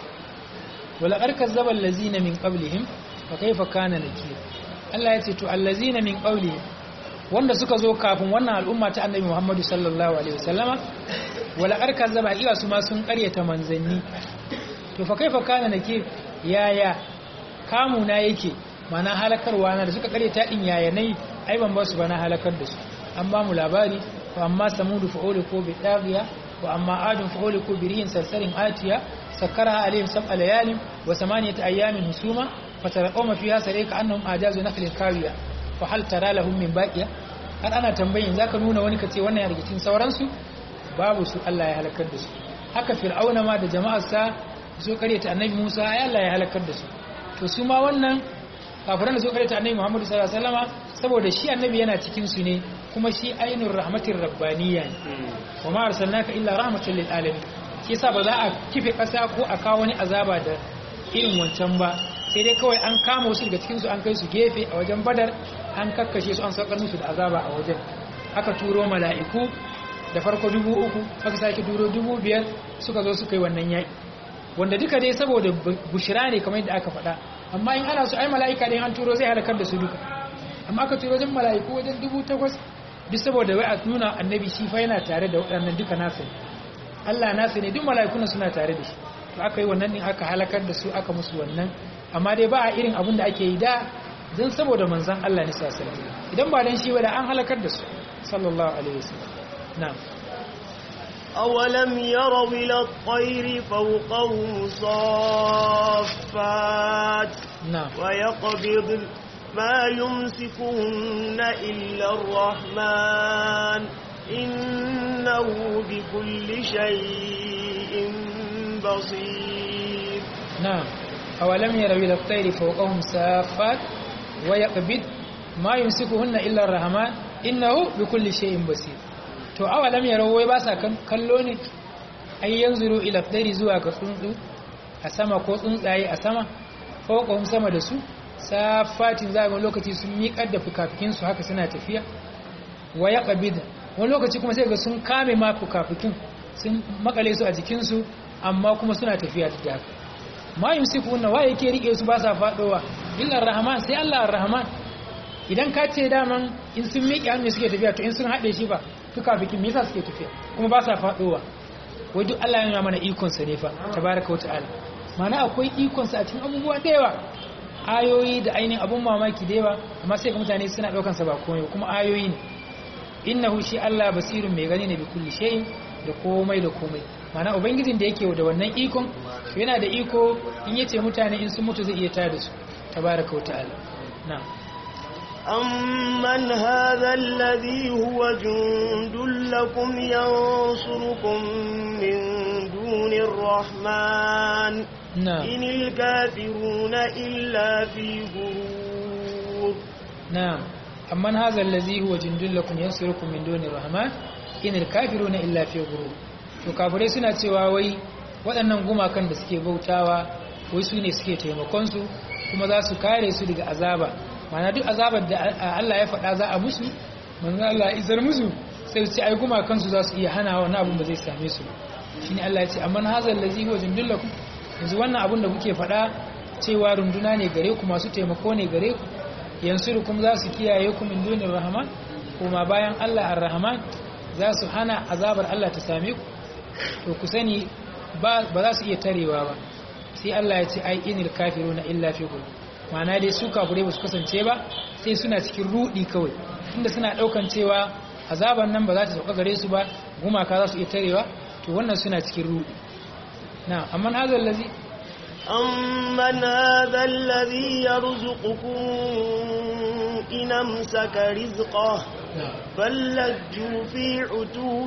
S2: ولقد كذب الذين من قبلهم فكيف كان نكير Allah ya ce to allazina min qawlihim wanda suka zo kafin wannan al'umma ta annabi Muhammadu sallallahu alaihi wasallama wala arka zaba iya su ma sun karyata manzanni to fa kaifa kana nake yaya kamu na yake mana halakarwa na da suka karyata din yaya nai ai ban ba su bana halakar da su an ba mu labari fa amma samudu fa ko bi dagiya wa amma adun fa ko bi rihin sarsarin atiya sakkaraha alaihim sab'a layalin wa samaniyata ayyamin husuma fatarqawma fiha sarika annahum ajazu nakhlin kawiya fa hal tara lahum min baqiya har ana tambayin zaka nuna wani kace wannan ya daga cikin sauransu babu su Allah ya halakar da su haka fir'auna ma da jama'arsa su karyata annabi Musa ai Allah ya halakar da su to su ma wannan kafiran da su karyata annabi Muhammad sallallahu alaihi wasallama saboda shi annabi yana cikin su ne kuma shi ainur rahmatir rabbaniyya ne wa ma arsalnaka illa rahmatan lil alamin shi yasa ba za a kife kasa ko a kawo wani azaba da irin wancan ba sai dai kawai an kama wasu daga cikinsu an kai su gefe a wajen badar an kakkashe su an saukar musu da azaba a wajen aka turo mala'iku da farko dubu uku aka sake turo dubu biyar suka zo suka yi wannan yaƙi wanda duka dai saboda bushira ne kamar yadda aka faɗa amma in ana su ai mala'ika dai an turo zai halakar da su duka amma aka turo wajen mala'iku wajen dubu takwas duk saboda wai a nuna annabi shi fa yana tare da waɗannan duka nasa ne Allah nasa ne duk mala'ikuna suna tare da shi to aka yi wannan din aka halakar da su aka musu wannan amma dai ba a irin abin da ake yi da don saboda manzan Allah ne sallallahu idan ba dan shi ba da an halakar da su sallallahu alaihi wasallam na'am
S1: أولم يروا إلى الطير فوقهم صافات
S2: نعم
S1: ويقبض ما يمسكهن إلا الرحمن إنه بكل شيء بصير
S2: نعم أولم يروا إلى الطير فوقهم سافات ويقبض ما يمسكهن إلا الرحمن إنه بكل شيء بصير to awalam yarau wai ba sa kallo ne ai yanzuru ila tayri zuwa ga tsuntsu a sama ko tsuntsaye a sama fawqahum sama da su safatin za ga lokaci sun miƙar da fukafukin su haka suna tafiya wa yaqbid wani lokaci kuma sai ga sun kame ma fukafukin sun makale su a jikin su amma kuma suna tafiya da haka ma yumsikuna wa yake rike su ba sa fadowa illa rahman sai Allah ar-rahman idan ka ce daman in sun miƙe hannu suke tafiya to in sun haɗe shi ba duka bikin me yasa suke tafiya kuma ba sa fadowa wai duk Allah ya nuna mana ikon sa ne fa tabaraka wa ta'ala mana akwai ikon sa a cikin abubuwa da yawa ayoyi da ainihin abun mamaki da yawa amma sai ga mutane suna daukan sa ba komai kuma ayoyi ne innahu shi Allah basirun mai gani ne bi kulli shay'in da komai da komai mana ubangijin da yake da wannan ikon to yana da iko in yace mutane in sun mutu zai iya tada su tabaraka ta'ala na
S1: أمن هذا الذي هو جند لكم ينصركم من دون الرحمن
S2: نعم
S1: إن الكافرون إلا في غرور
S2: نعم أمن هذا الذي هو جند لكم ينصركم من دون الرحمن إن الكافرون إلا في غرور to kafirai suna cewa wai waɗannan gumakan da suke bautawa wai su ne suke taimakonsu kuma za su kare su daga azaba mana duk azabar da Allah ya faɗa za a musu manzan Allah ya izar musu sai su ce ai gumakansu za su iya hana wani abin ba zai same su shi ne Allah ya ce amma hazal lazi huwa jundullakum yanzu wannan abin da kuke faɗa cewa runduna ne gare ku masu taimako ne gare ku yansurukum za su kiyaye ku min dunir rahman kuma bayan Allah ar-rahman za su hana azabar Allah ta same ku to ku sani ba za su iya tarewa ba sai Allah ya ce ai inil kafiruna illa fi ghurur ma'ana dai su kafirai ba su kasance ba sai suna cikin rudi kawai tunda suna daukan cewa azaban nan ba za ta sauka gare su ba gumaka za su iya tarewa to wannan suna cikin rudi na amma hadal ladhi
S1: أمن هذا الذي يرزقكم إن أمسك رزقه بل لجوا في عتو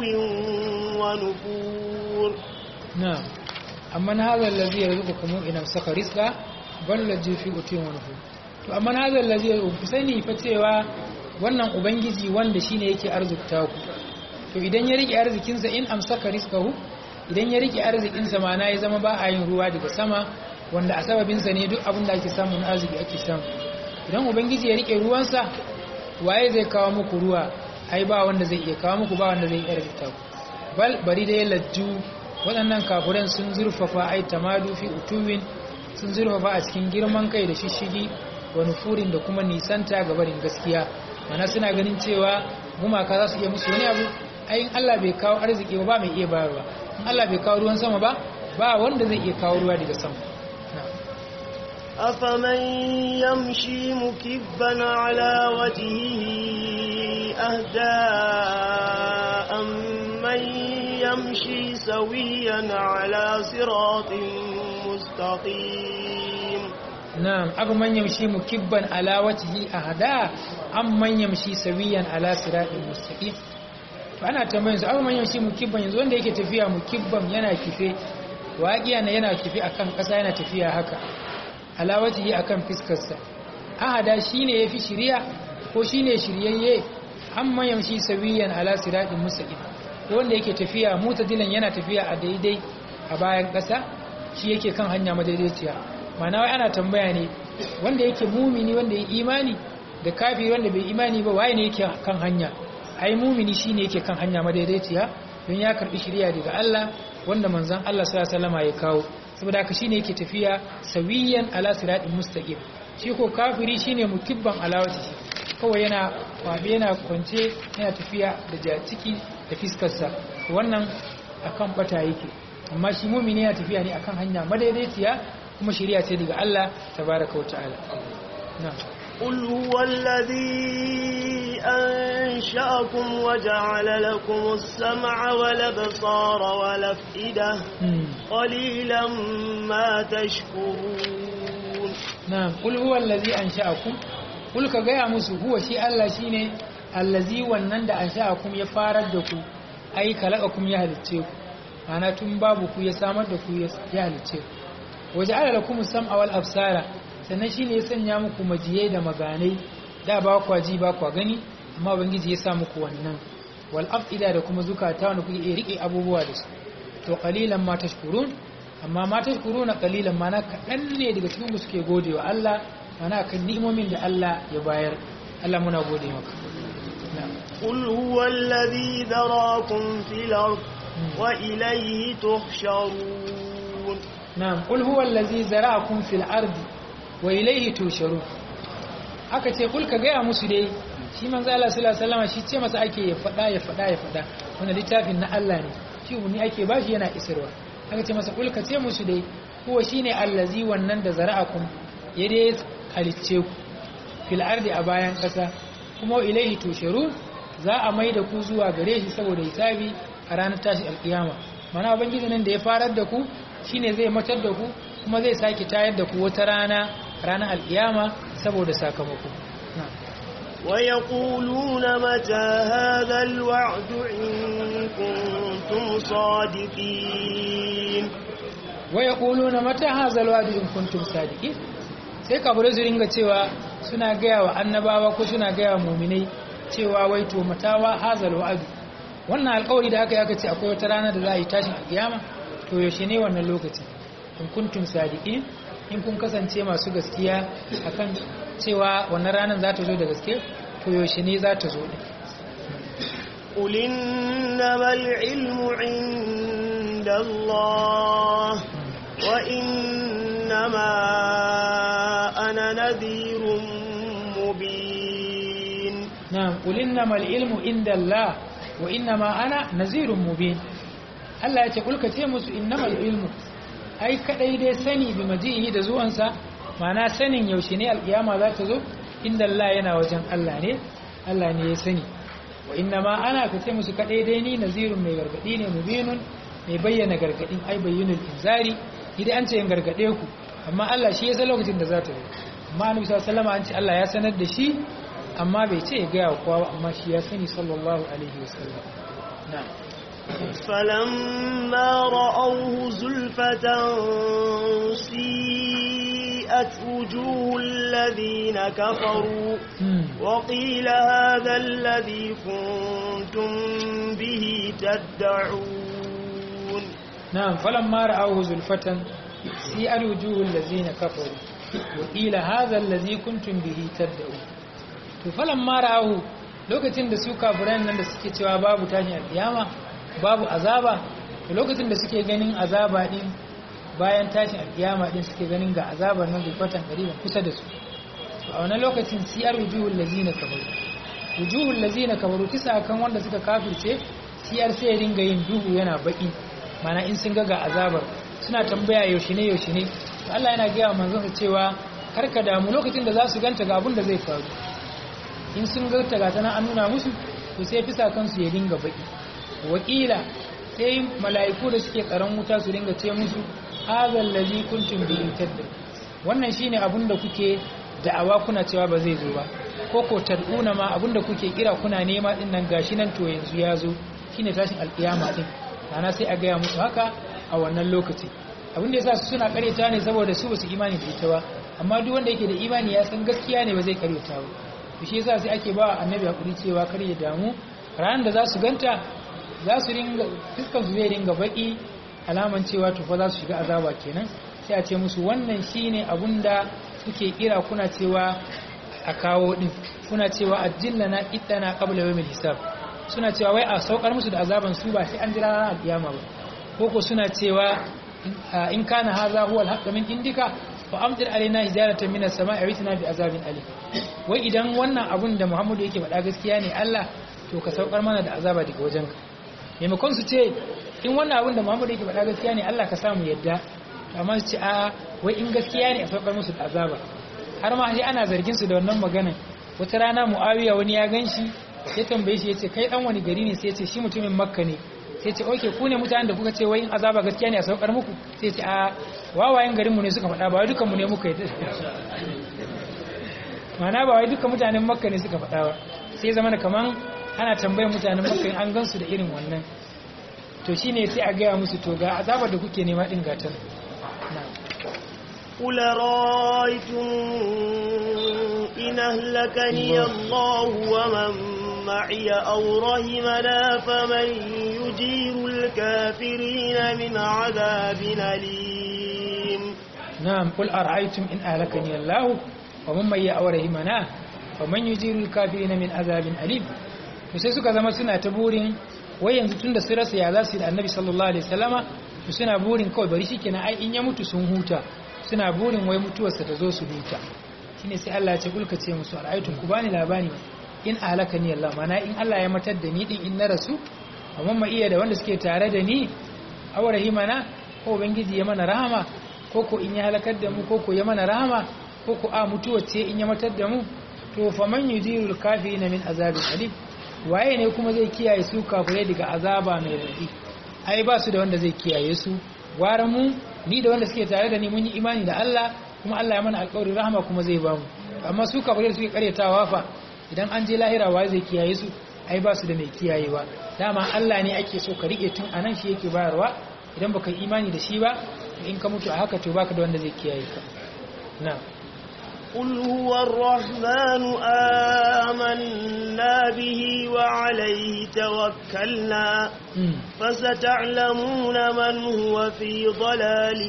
S1: ونفور
S2: نعم أمن هذا الذي يرزقكم إن أمسك رزقه بل لجوا في عتو ونفور to amma hadal ladhi ku sani fa cewa wannan ubangiji wanda shine yake arzikta ku to idan ya rike arzikinsa in amsaka rizqahu idan ya rike arzikinsa ma na ya zama ba a yin ruwa daga sama wanda a sababinsa ne duk abin da ake samu na arziki ake samu idan ubangiji ya rike ruwansa waye zai kawo muku ruwa ai ba wanda zai iya kawo muku ba wanda zai iya arzikta ku bal bari dai lajju waɗannan kafuran sun zurfafa ai tamadu fi utuwin sun zurfafa a cikin girman kai da shishigi wa nufurin da kuma nisanta ga barin gaskiya mana suna ganin cewa gumaka za su iya musu wani abu ayin Allah bai kawo arziki ba mai iya bayarwa in Allah bai kawo ruwan sama ba ba wanda zai iya kawo ruwa daga sama
S1: أفمن يمشي مكبا على وجهه أهدى أمن يمشي سويا على صراط مستقيم
S2: نعم أفمن يمشي مكبا على وجهه أهدى أمن يمشي سويا على صراط مستقيم ana tambayin su abu manyan shi mukibban yanzu wanda yake tafiya mukibban yana kife waƙiya na yana kife akan ƙasa yana tafiya haka alawati yi akan fiskarsa ahada shine yafi shiriya ko shine shiryayye an manyan shi sawiyan ala siratin mustaqim wanda yake tafiya mutadilan yana tafiya a daidai a bayan ƙasa shi yake kan hanya madaidaiciya ma'ana wai ana tambaya ne wanda yake mumini wanda ya imani da kafiri wanda bai imani ba waye ne yake kan hanya ai mumini shine yake kan hanya madaidaiciya don ya karbi shiriya daga Allah wanda manzon Allah sallallahu alaihi wasallam ya kawo saboda haka shine yake tafiya sawiyan ala siratin mustaqim shi ko kafiri shine mukibban alawati kawai yana kwabe yana kwance yana tafiya da jaciki da fiskarsa wannan akan bata yake amma shi mumini yana tafiya ne akan hanya madaidaiciya kuma shiriya ce daga Allah tabaraka wa ta'ala na'am
S1: قل هو الذي أنشأكم وجعل لكم السمع والأبصار والأفئدة قليلا ما تشكرون
S2: نعم قل هو الذي أنشأكم قل كغاية مسو هو شيء الله شيني الذي ونند أنشأكم يفاردكم أي كلأكم يهلتكم أنا تنبابكم يسامدكم يهلتكم وجعل لكم السمع والأبصار sannan shi ne ya sanya muku majiyai da maganai da ba kwa ji ba kwa gani amma ubangiji ya sa muku wannan wal afida da kuma zukata wanda kuke iya rike abubuwa da su to qalilan ma tashkurun amma ma tashkuruna qalilan ma na kadan ne daga cikin ku suke godewa Allah mana kan ni'imomin da Allah ya bayar Allah muna gode maka
S1: قل هو الذي ذراكم في الأرض وإليه تحشرون
S2: نعم قل هو الذي ذراكم في الأرض wa ilaihi tusharu aka ce kulka gaya musu dai shi manzo Allah sallallahu alaihi wasallam shi ce masa ake ya fada ya fada ya fada wannan littafin na Allah ne shi umuni ake bashi yana isarwa aka ce masa kulka ce musu dai huwa shine allazi wannan da zara'akum ya dai halicce ku fil ardi a bayan kasa kuma ilaihi tusharu za a mai da ku zuwa gare shi saboda hisabi a ranar tashi alkiyama mana ubangiji nan da ya farar da ku shine zai matar da ku kuma zai sake tayar da ku wata rana ranar alkiyama saboda sakamako
S1: ويقولون متى هذا الوعد إن كنتم صادقين
S2: ويقولون متى هذا الوعد إن كنتم صادقين sai kafirai su ringa cewa suna gaya wa annabawa ko suna gaya wa muminai cewa wai to matawa hazal wa'adu wannan alƙawari da aka yi aka ce akwai wata rana da za a yi tashin alƙiyama to yaushe ne wannan lokaci in kuntum sadiqin in kun kasance masu gaskiya akan cewa wannan ranar za ta zo da gaske to yaushe ne za ta zo din
S1: قل إنما العلم عند الله وإنما أنا نذير مبين
S2: نعم قل إنما العلم عند الله وإنما أنا نذير مبين Allah ya ce kulka ce musu innamal ilmu ai kadai dai sani bi majihi da zuwansa mana sanin yaushe ne alkiyama za ta zo inda Allah yana wajen Allah ne Allah ne ya sani wa inna ma ana ka ce musu kadai dai ni nazirun mai gargadi ne mubinun mai bayyana gargadin ai bayyinul inzari idan an ce in gargade ku amma Allah shi ya san lokacin da za ta zo amma annabi sallallahu alaihi an ce Allah ya sanar da shi amma bai ce ya ga kowa ba amma shi ya sani sallallahu alaihi wasallam na'am
S1: فلما رأوه زلفة سيئت وجوه الذين كفروا وقيل هذا الذي كنتم به تدعون
S2: نعم فلما رأوه زلفة سيئت وجوه الذين كفروا وقيل هذا الذي كنتم به تدعون فلما رأوه lokacin da su kafiran nan da suke cewa babu tashin alkiyama babu azaba da lokacin da suke ganin azaba din bayan tashin alkiyama din suke ganin ga azabar nan gulfatan ƙariban kusa da su a wannan lokacin siyar wujuhul lazina kabaru wujuhul lazina kabaru kisa kan wanda suka kafirce siyar sai ya ringa yin duhu yana baki mana in sun ga ga azabar suna tambaya yaushe ne yaushe ne to Allah yana gaya manzon sa cewa karka damu lokacin da za su ganta ga abin da zai faru in sun ga ta ga tana an nuna musu to sai fisa kansu ya ringa baki wakila sai mala'iku da suke tsaron wuta su ringa ce musu hazal ladhi kuntum bihi tadda wannan shine abun da kuke da'awa kuna cewa ba zai zo ba ko ko tad'una ma abun da kuke kira kuna nema din nan gashi nan to yanzu ya zo shine tashin alkiyama din ana sai a gaya musu haka a wannan lokaci abin da yasa su suna karyata ne saboda su basu imani da ita ba amma duk wanda yake da imani ya san gaskiya ne ba zai karyata ba to shi yasa sai ake ba annabi hakuri cewa kar ya damu ranar da za su ganta za su ringa fiskan su zai ringa baki alaman cewa tufa za su shiga azaba kenan sai a ce musu wannan shine abunda kuke kira kuna cewa a kawo din kuna cewa ajillana ittana qabla yawmil hisab suna cewa wai a saukar musu da azaban su ba sai an jira ranar alkiyama ba koko suna cewa in kana hadha huwa alhaq min indika fa amtir alaina hijaratan minas sama'i awitina bi azabin alim wai idan wannan abun da Muhammadu yake faɗa gaskiya ne Allah to ka saukar mana da azaba daga wajenka maimakon su ce in wannan abin da muhammadu yake faɗa gaskiya ne allah ka samu yadda amma su ce a wai in gaskiya ne a saukar musu da azaba har ma sai ana zargin su da wannan maganan wata rana muawiya wani ya gan shi ya tambaye shi ya ce kai dan wani gari ne sai ya ce shi mutumin makka ne sai ce oke ku ne mutanen da kuka ce wai in azaba gaskiya ne a saukar muku sai ce a wawayen garinmu ne suka faɗa ba wai dukanmu ne muka yi mana ba wai duka mutanen makka ne suka faɗa ba sai zama da kaman ana tambayar mutanen makka an gansu da irin wannan to shine sai a gaya musu to ga azabar da kuke nema din gatan
S1: قل رأيتم إن أهلكني الله ومن معي أو رحمنا فمن يجير الكافرين من عذاب أليم
S2: نعم قل أرأيتم إن أهلكني الله ومن معي أو رحمنا فمن يجير الكافرين من عذاب أليم to sai suka zama suna ta burin wai yanzu tun da su rasa ya za su yi da annabi sallallahu alaihi wasallama to suna burin kawai bari shikenan ai in ya mutu sun huta suna burin wai mutuwarsa ta zo su huta shine sai Allah ya ce kulka ce musu ara'aytum ku bani labari in ahlakani Allah mana in Allah ya matar da ni din in na rasu amma ma iya da wanda suke tare da ni aw rahimana ko ubangiji ya mana rahama ko ko in ya halakar da mu ko ko ya mana rahama ko ko a mutuwar ce in ya matar da mu to faman yujirul kafirin min azabin alim waye ne kuma zai kiyaye su kafirai daga azaba mai raɗi ai ba su da wanda zai kiyaye su gwara mu ni da wanda suke tare da ni mun yi imani da Allah kuma Allah ya mana alƙawarin rahama kuma zai ba mu amma su kafirai da suke karyatawa fa idan an je lahira waye zai kiyaye su ai ba su da mai kiyayewa dama Allah ne ake so ka rike tun anan shi yake bayarwa idan baka yi imani da shi ba in ka mutu a haka to baka da wanda zai kiyaye ka na'am
S1: قل هو الرحمن آمنا به وعليه توكلنا فستعلمون من هو في ضلال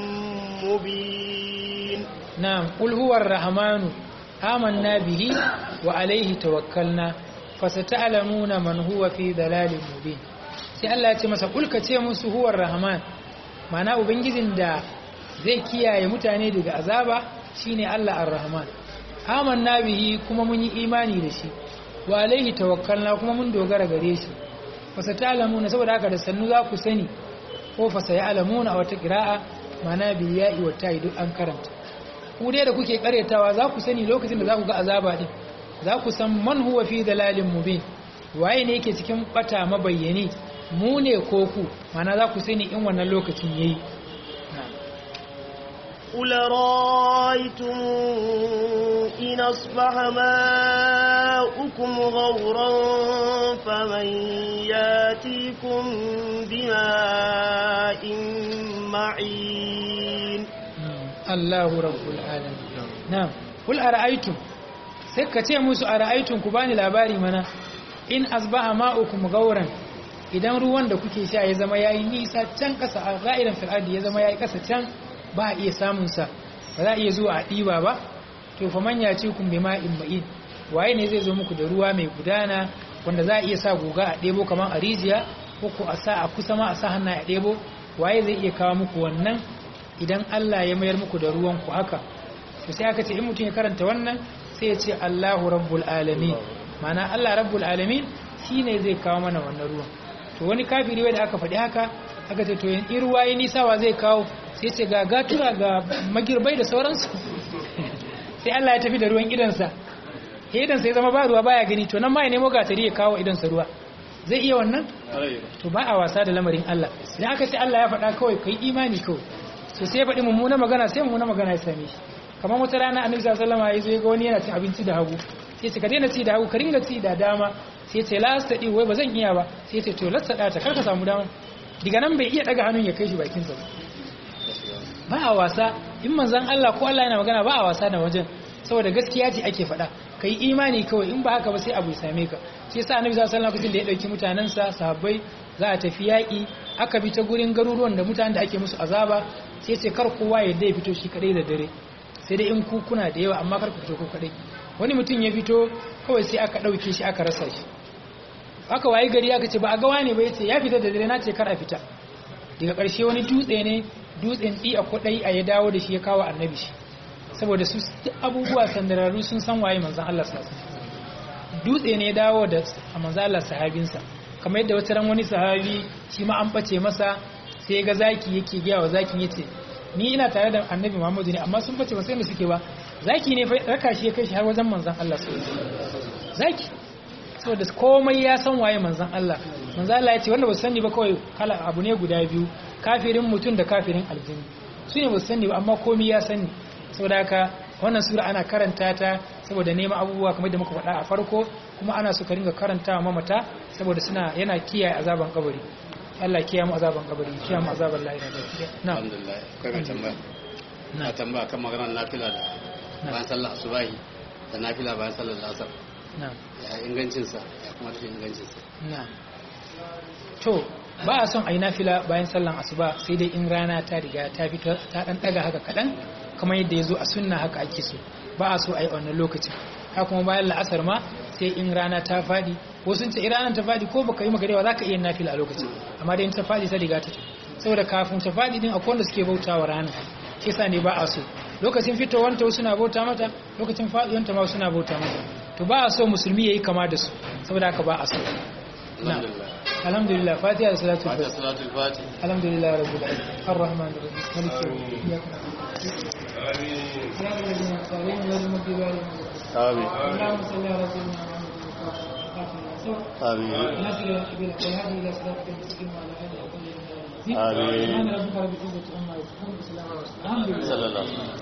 S1: مبين
S2: نعم قل هو الرحمن آمنا به وعليه توكلنا فستعلمون من هو في ضلال مبين sai Allah ya ce masa kulka ce musu huwar rahman mana ubangijin da zai kiyaye mutane daga azaba shine Allah ar-rahman amanna bihi kuma mun yi imani da shi wa alaihi tawakkalna kuma mun dogara gare shi fasatalamuna saboda haka da sannu za ku sani ko fasayalamuna a wata qira'a mana bil ya'i wa ta'i duk an karanta ku dai da kuke karetawa za ku sani lokacin da za ku ga azaba din za ku san man huwa fi dalalin mubin waye ne yake cikin bata mabayyani mu ne ko ku mana za ku sani in wannan lokacin yayi
S1: قل رأيتم إن أصبح ماؤكم غورا فمن ياتيكم بماء معين
S2: الله رب العالمين نعم قل أرأيتم سكتي موسى أرأيتم كباني لاباري منا in asbaha ma'ukum gauran idan ruwan da kuke sha ya zama yayi nisa can kasa a ga'iran fir'adi ya zama yayi kasa can ba a iya samun sa ba za a iya zuwa a ɗiba ba to fa man ya ce kun bi ma'in ma'in waye ne zai zo muku da ruwa mai gudana wanda za a iya sa guga a ɗebo kamar a rijiya ko ko a sa a kusa ma a sa hannu a ɗebo waye zai iya kawo muku wannan idan Allah ya mayar muku da ruwan ku haka to sai aka ce in mutum ya karanta wannan sai ya ce Allahu rabbul alamin ma'ana Allah rabbul alamin shine zai kawo mana wannan ruwan to wani kafiri wanda aka faɗi haka aka ce to in ruwa yi nisa wa zai kawo sai ce ga gatura ga magirbai da sauransu sai Allah ya tafi da ruwan idansa ya idansa ya zama ba ruwa baya gani to nan ma ya nemo gatari ya kawo idansa ruwa zai iya wannan to ba a wasa da lamarin Allah idan aka ce Allah ya faɗa kawai kai imani kawai so sai ya faɗi mummuna magana sai mummuna magana ya same shi kamar wata rana annabi sallallahu alaihi wasallam ya zo ya ga wani yana cin abinci da hagu sai ce ka daina ci da hagu ka ringa ci da dama sai ce la sadi wai ba zan iya ba sai ce to lasta ta kar ka samu dama diga nan bai iya daga hannun ya kai shi bakin sa ba a wasa in manzon Allah ko Allah yana magana ba a wasa da wajen saboda gaskiya ce ake faɗa kai imani kawai in ba haka ba sai abu ya same ka shi yasa annabi sallallahu alaihi wasallam da ya dauki mutanansa sahabbai za a tafi yaƙi aka bi ta gurin garuruwan da mutanen da ake musu azaba sai ce kar kowa ya dai fito shi kadai da dare sai dai in ku kuna da yawa amma kar ku fito ku kadai wani mutum ya fito kawai sai aka ɗauke shi aka rasa shi aka wayi gari aka ce ba a gawa ne ba ya ce ya fita da dare na ce kar a fita daga ƙarshe wani dutse ne dutsen ɗi a kuɗai a ya dawo da shi ya kawo annabi shi saboda su abubuwa sandararru sun san waye manzan Allah sasa dutse ne ya dawo da manzan Allah sahabinsa kamar yadda wata ran wani sahabi shi ma an ɓace masa sai ya ga zaki yake gaya wa zakin ya ce ni ina tare da annabi muhammadu ne amma sun ɓace ba sai da suke ba zaki ne raka shi ya kai shi har wajen manzan Allah su zaki saboda komai ya san waye manzan Allah manzan Allah ya ce wanda ba su sani ba kawai kala abu ne guda biyu kafirin mutum da kafirin aljini su ne ba su sani ba amma komai ya sani saboda haka wannan sura ana karanta ta saboda neman abubuwa kamar da muka faɗa a farko kuma ana so ka ringa karanta wa mamata saboda suna yana kiyaye azaban kabari Allah kiyaye mu azaban kabari kiyaye mu azaban lahira da na
S3: alhamdulillah kai mai tambaya na tambaya kan maganar nafila da bayan sallar asubahi da nafila bayan sallar asar ya ingancinsa ya kuma tafi ingancinsa
S2: to ba a son a yi nafila bayan sallan asuba sai dai in rana ta riga ta fito ta dan daga haka kadan kamar yadda ya zo a sunna haka ake so ba a so a yi wannan lokacin haka kuma bayan la'asar ma sai in rana ta fadi ko sun ce ranar ta fadi ko baka yi magarewa za ka iya nafila a lokacin amma dai in ta fadi ta riga ta saboda kafin ta fadi din akwai wanda suke bautawa rana shi sa ne ba a so lokacin fitowanta wasu na bauta mata lokacin faɗuwanta ma suna bauta mata to ba a so musulmi yayi kama da su saboda haka ba a so alhamdulillah fatiha da salatu
S3: fati
S2: alhamdulillah rabbil alamin arrahman arrahim maliki yawmiddin amin اللهم صل على سيدنا محمد والأبصار
S4: آمين
S2: ناصر الحبيب والهادي إلى صراطك المستقيم وعلى آله وصحبه وسلم
S4: آمين.
S2: سبحان ربك رب العزة عما يصفون وسلام على المرسلين الحمد لله
S4: صلى الله عليه وسلم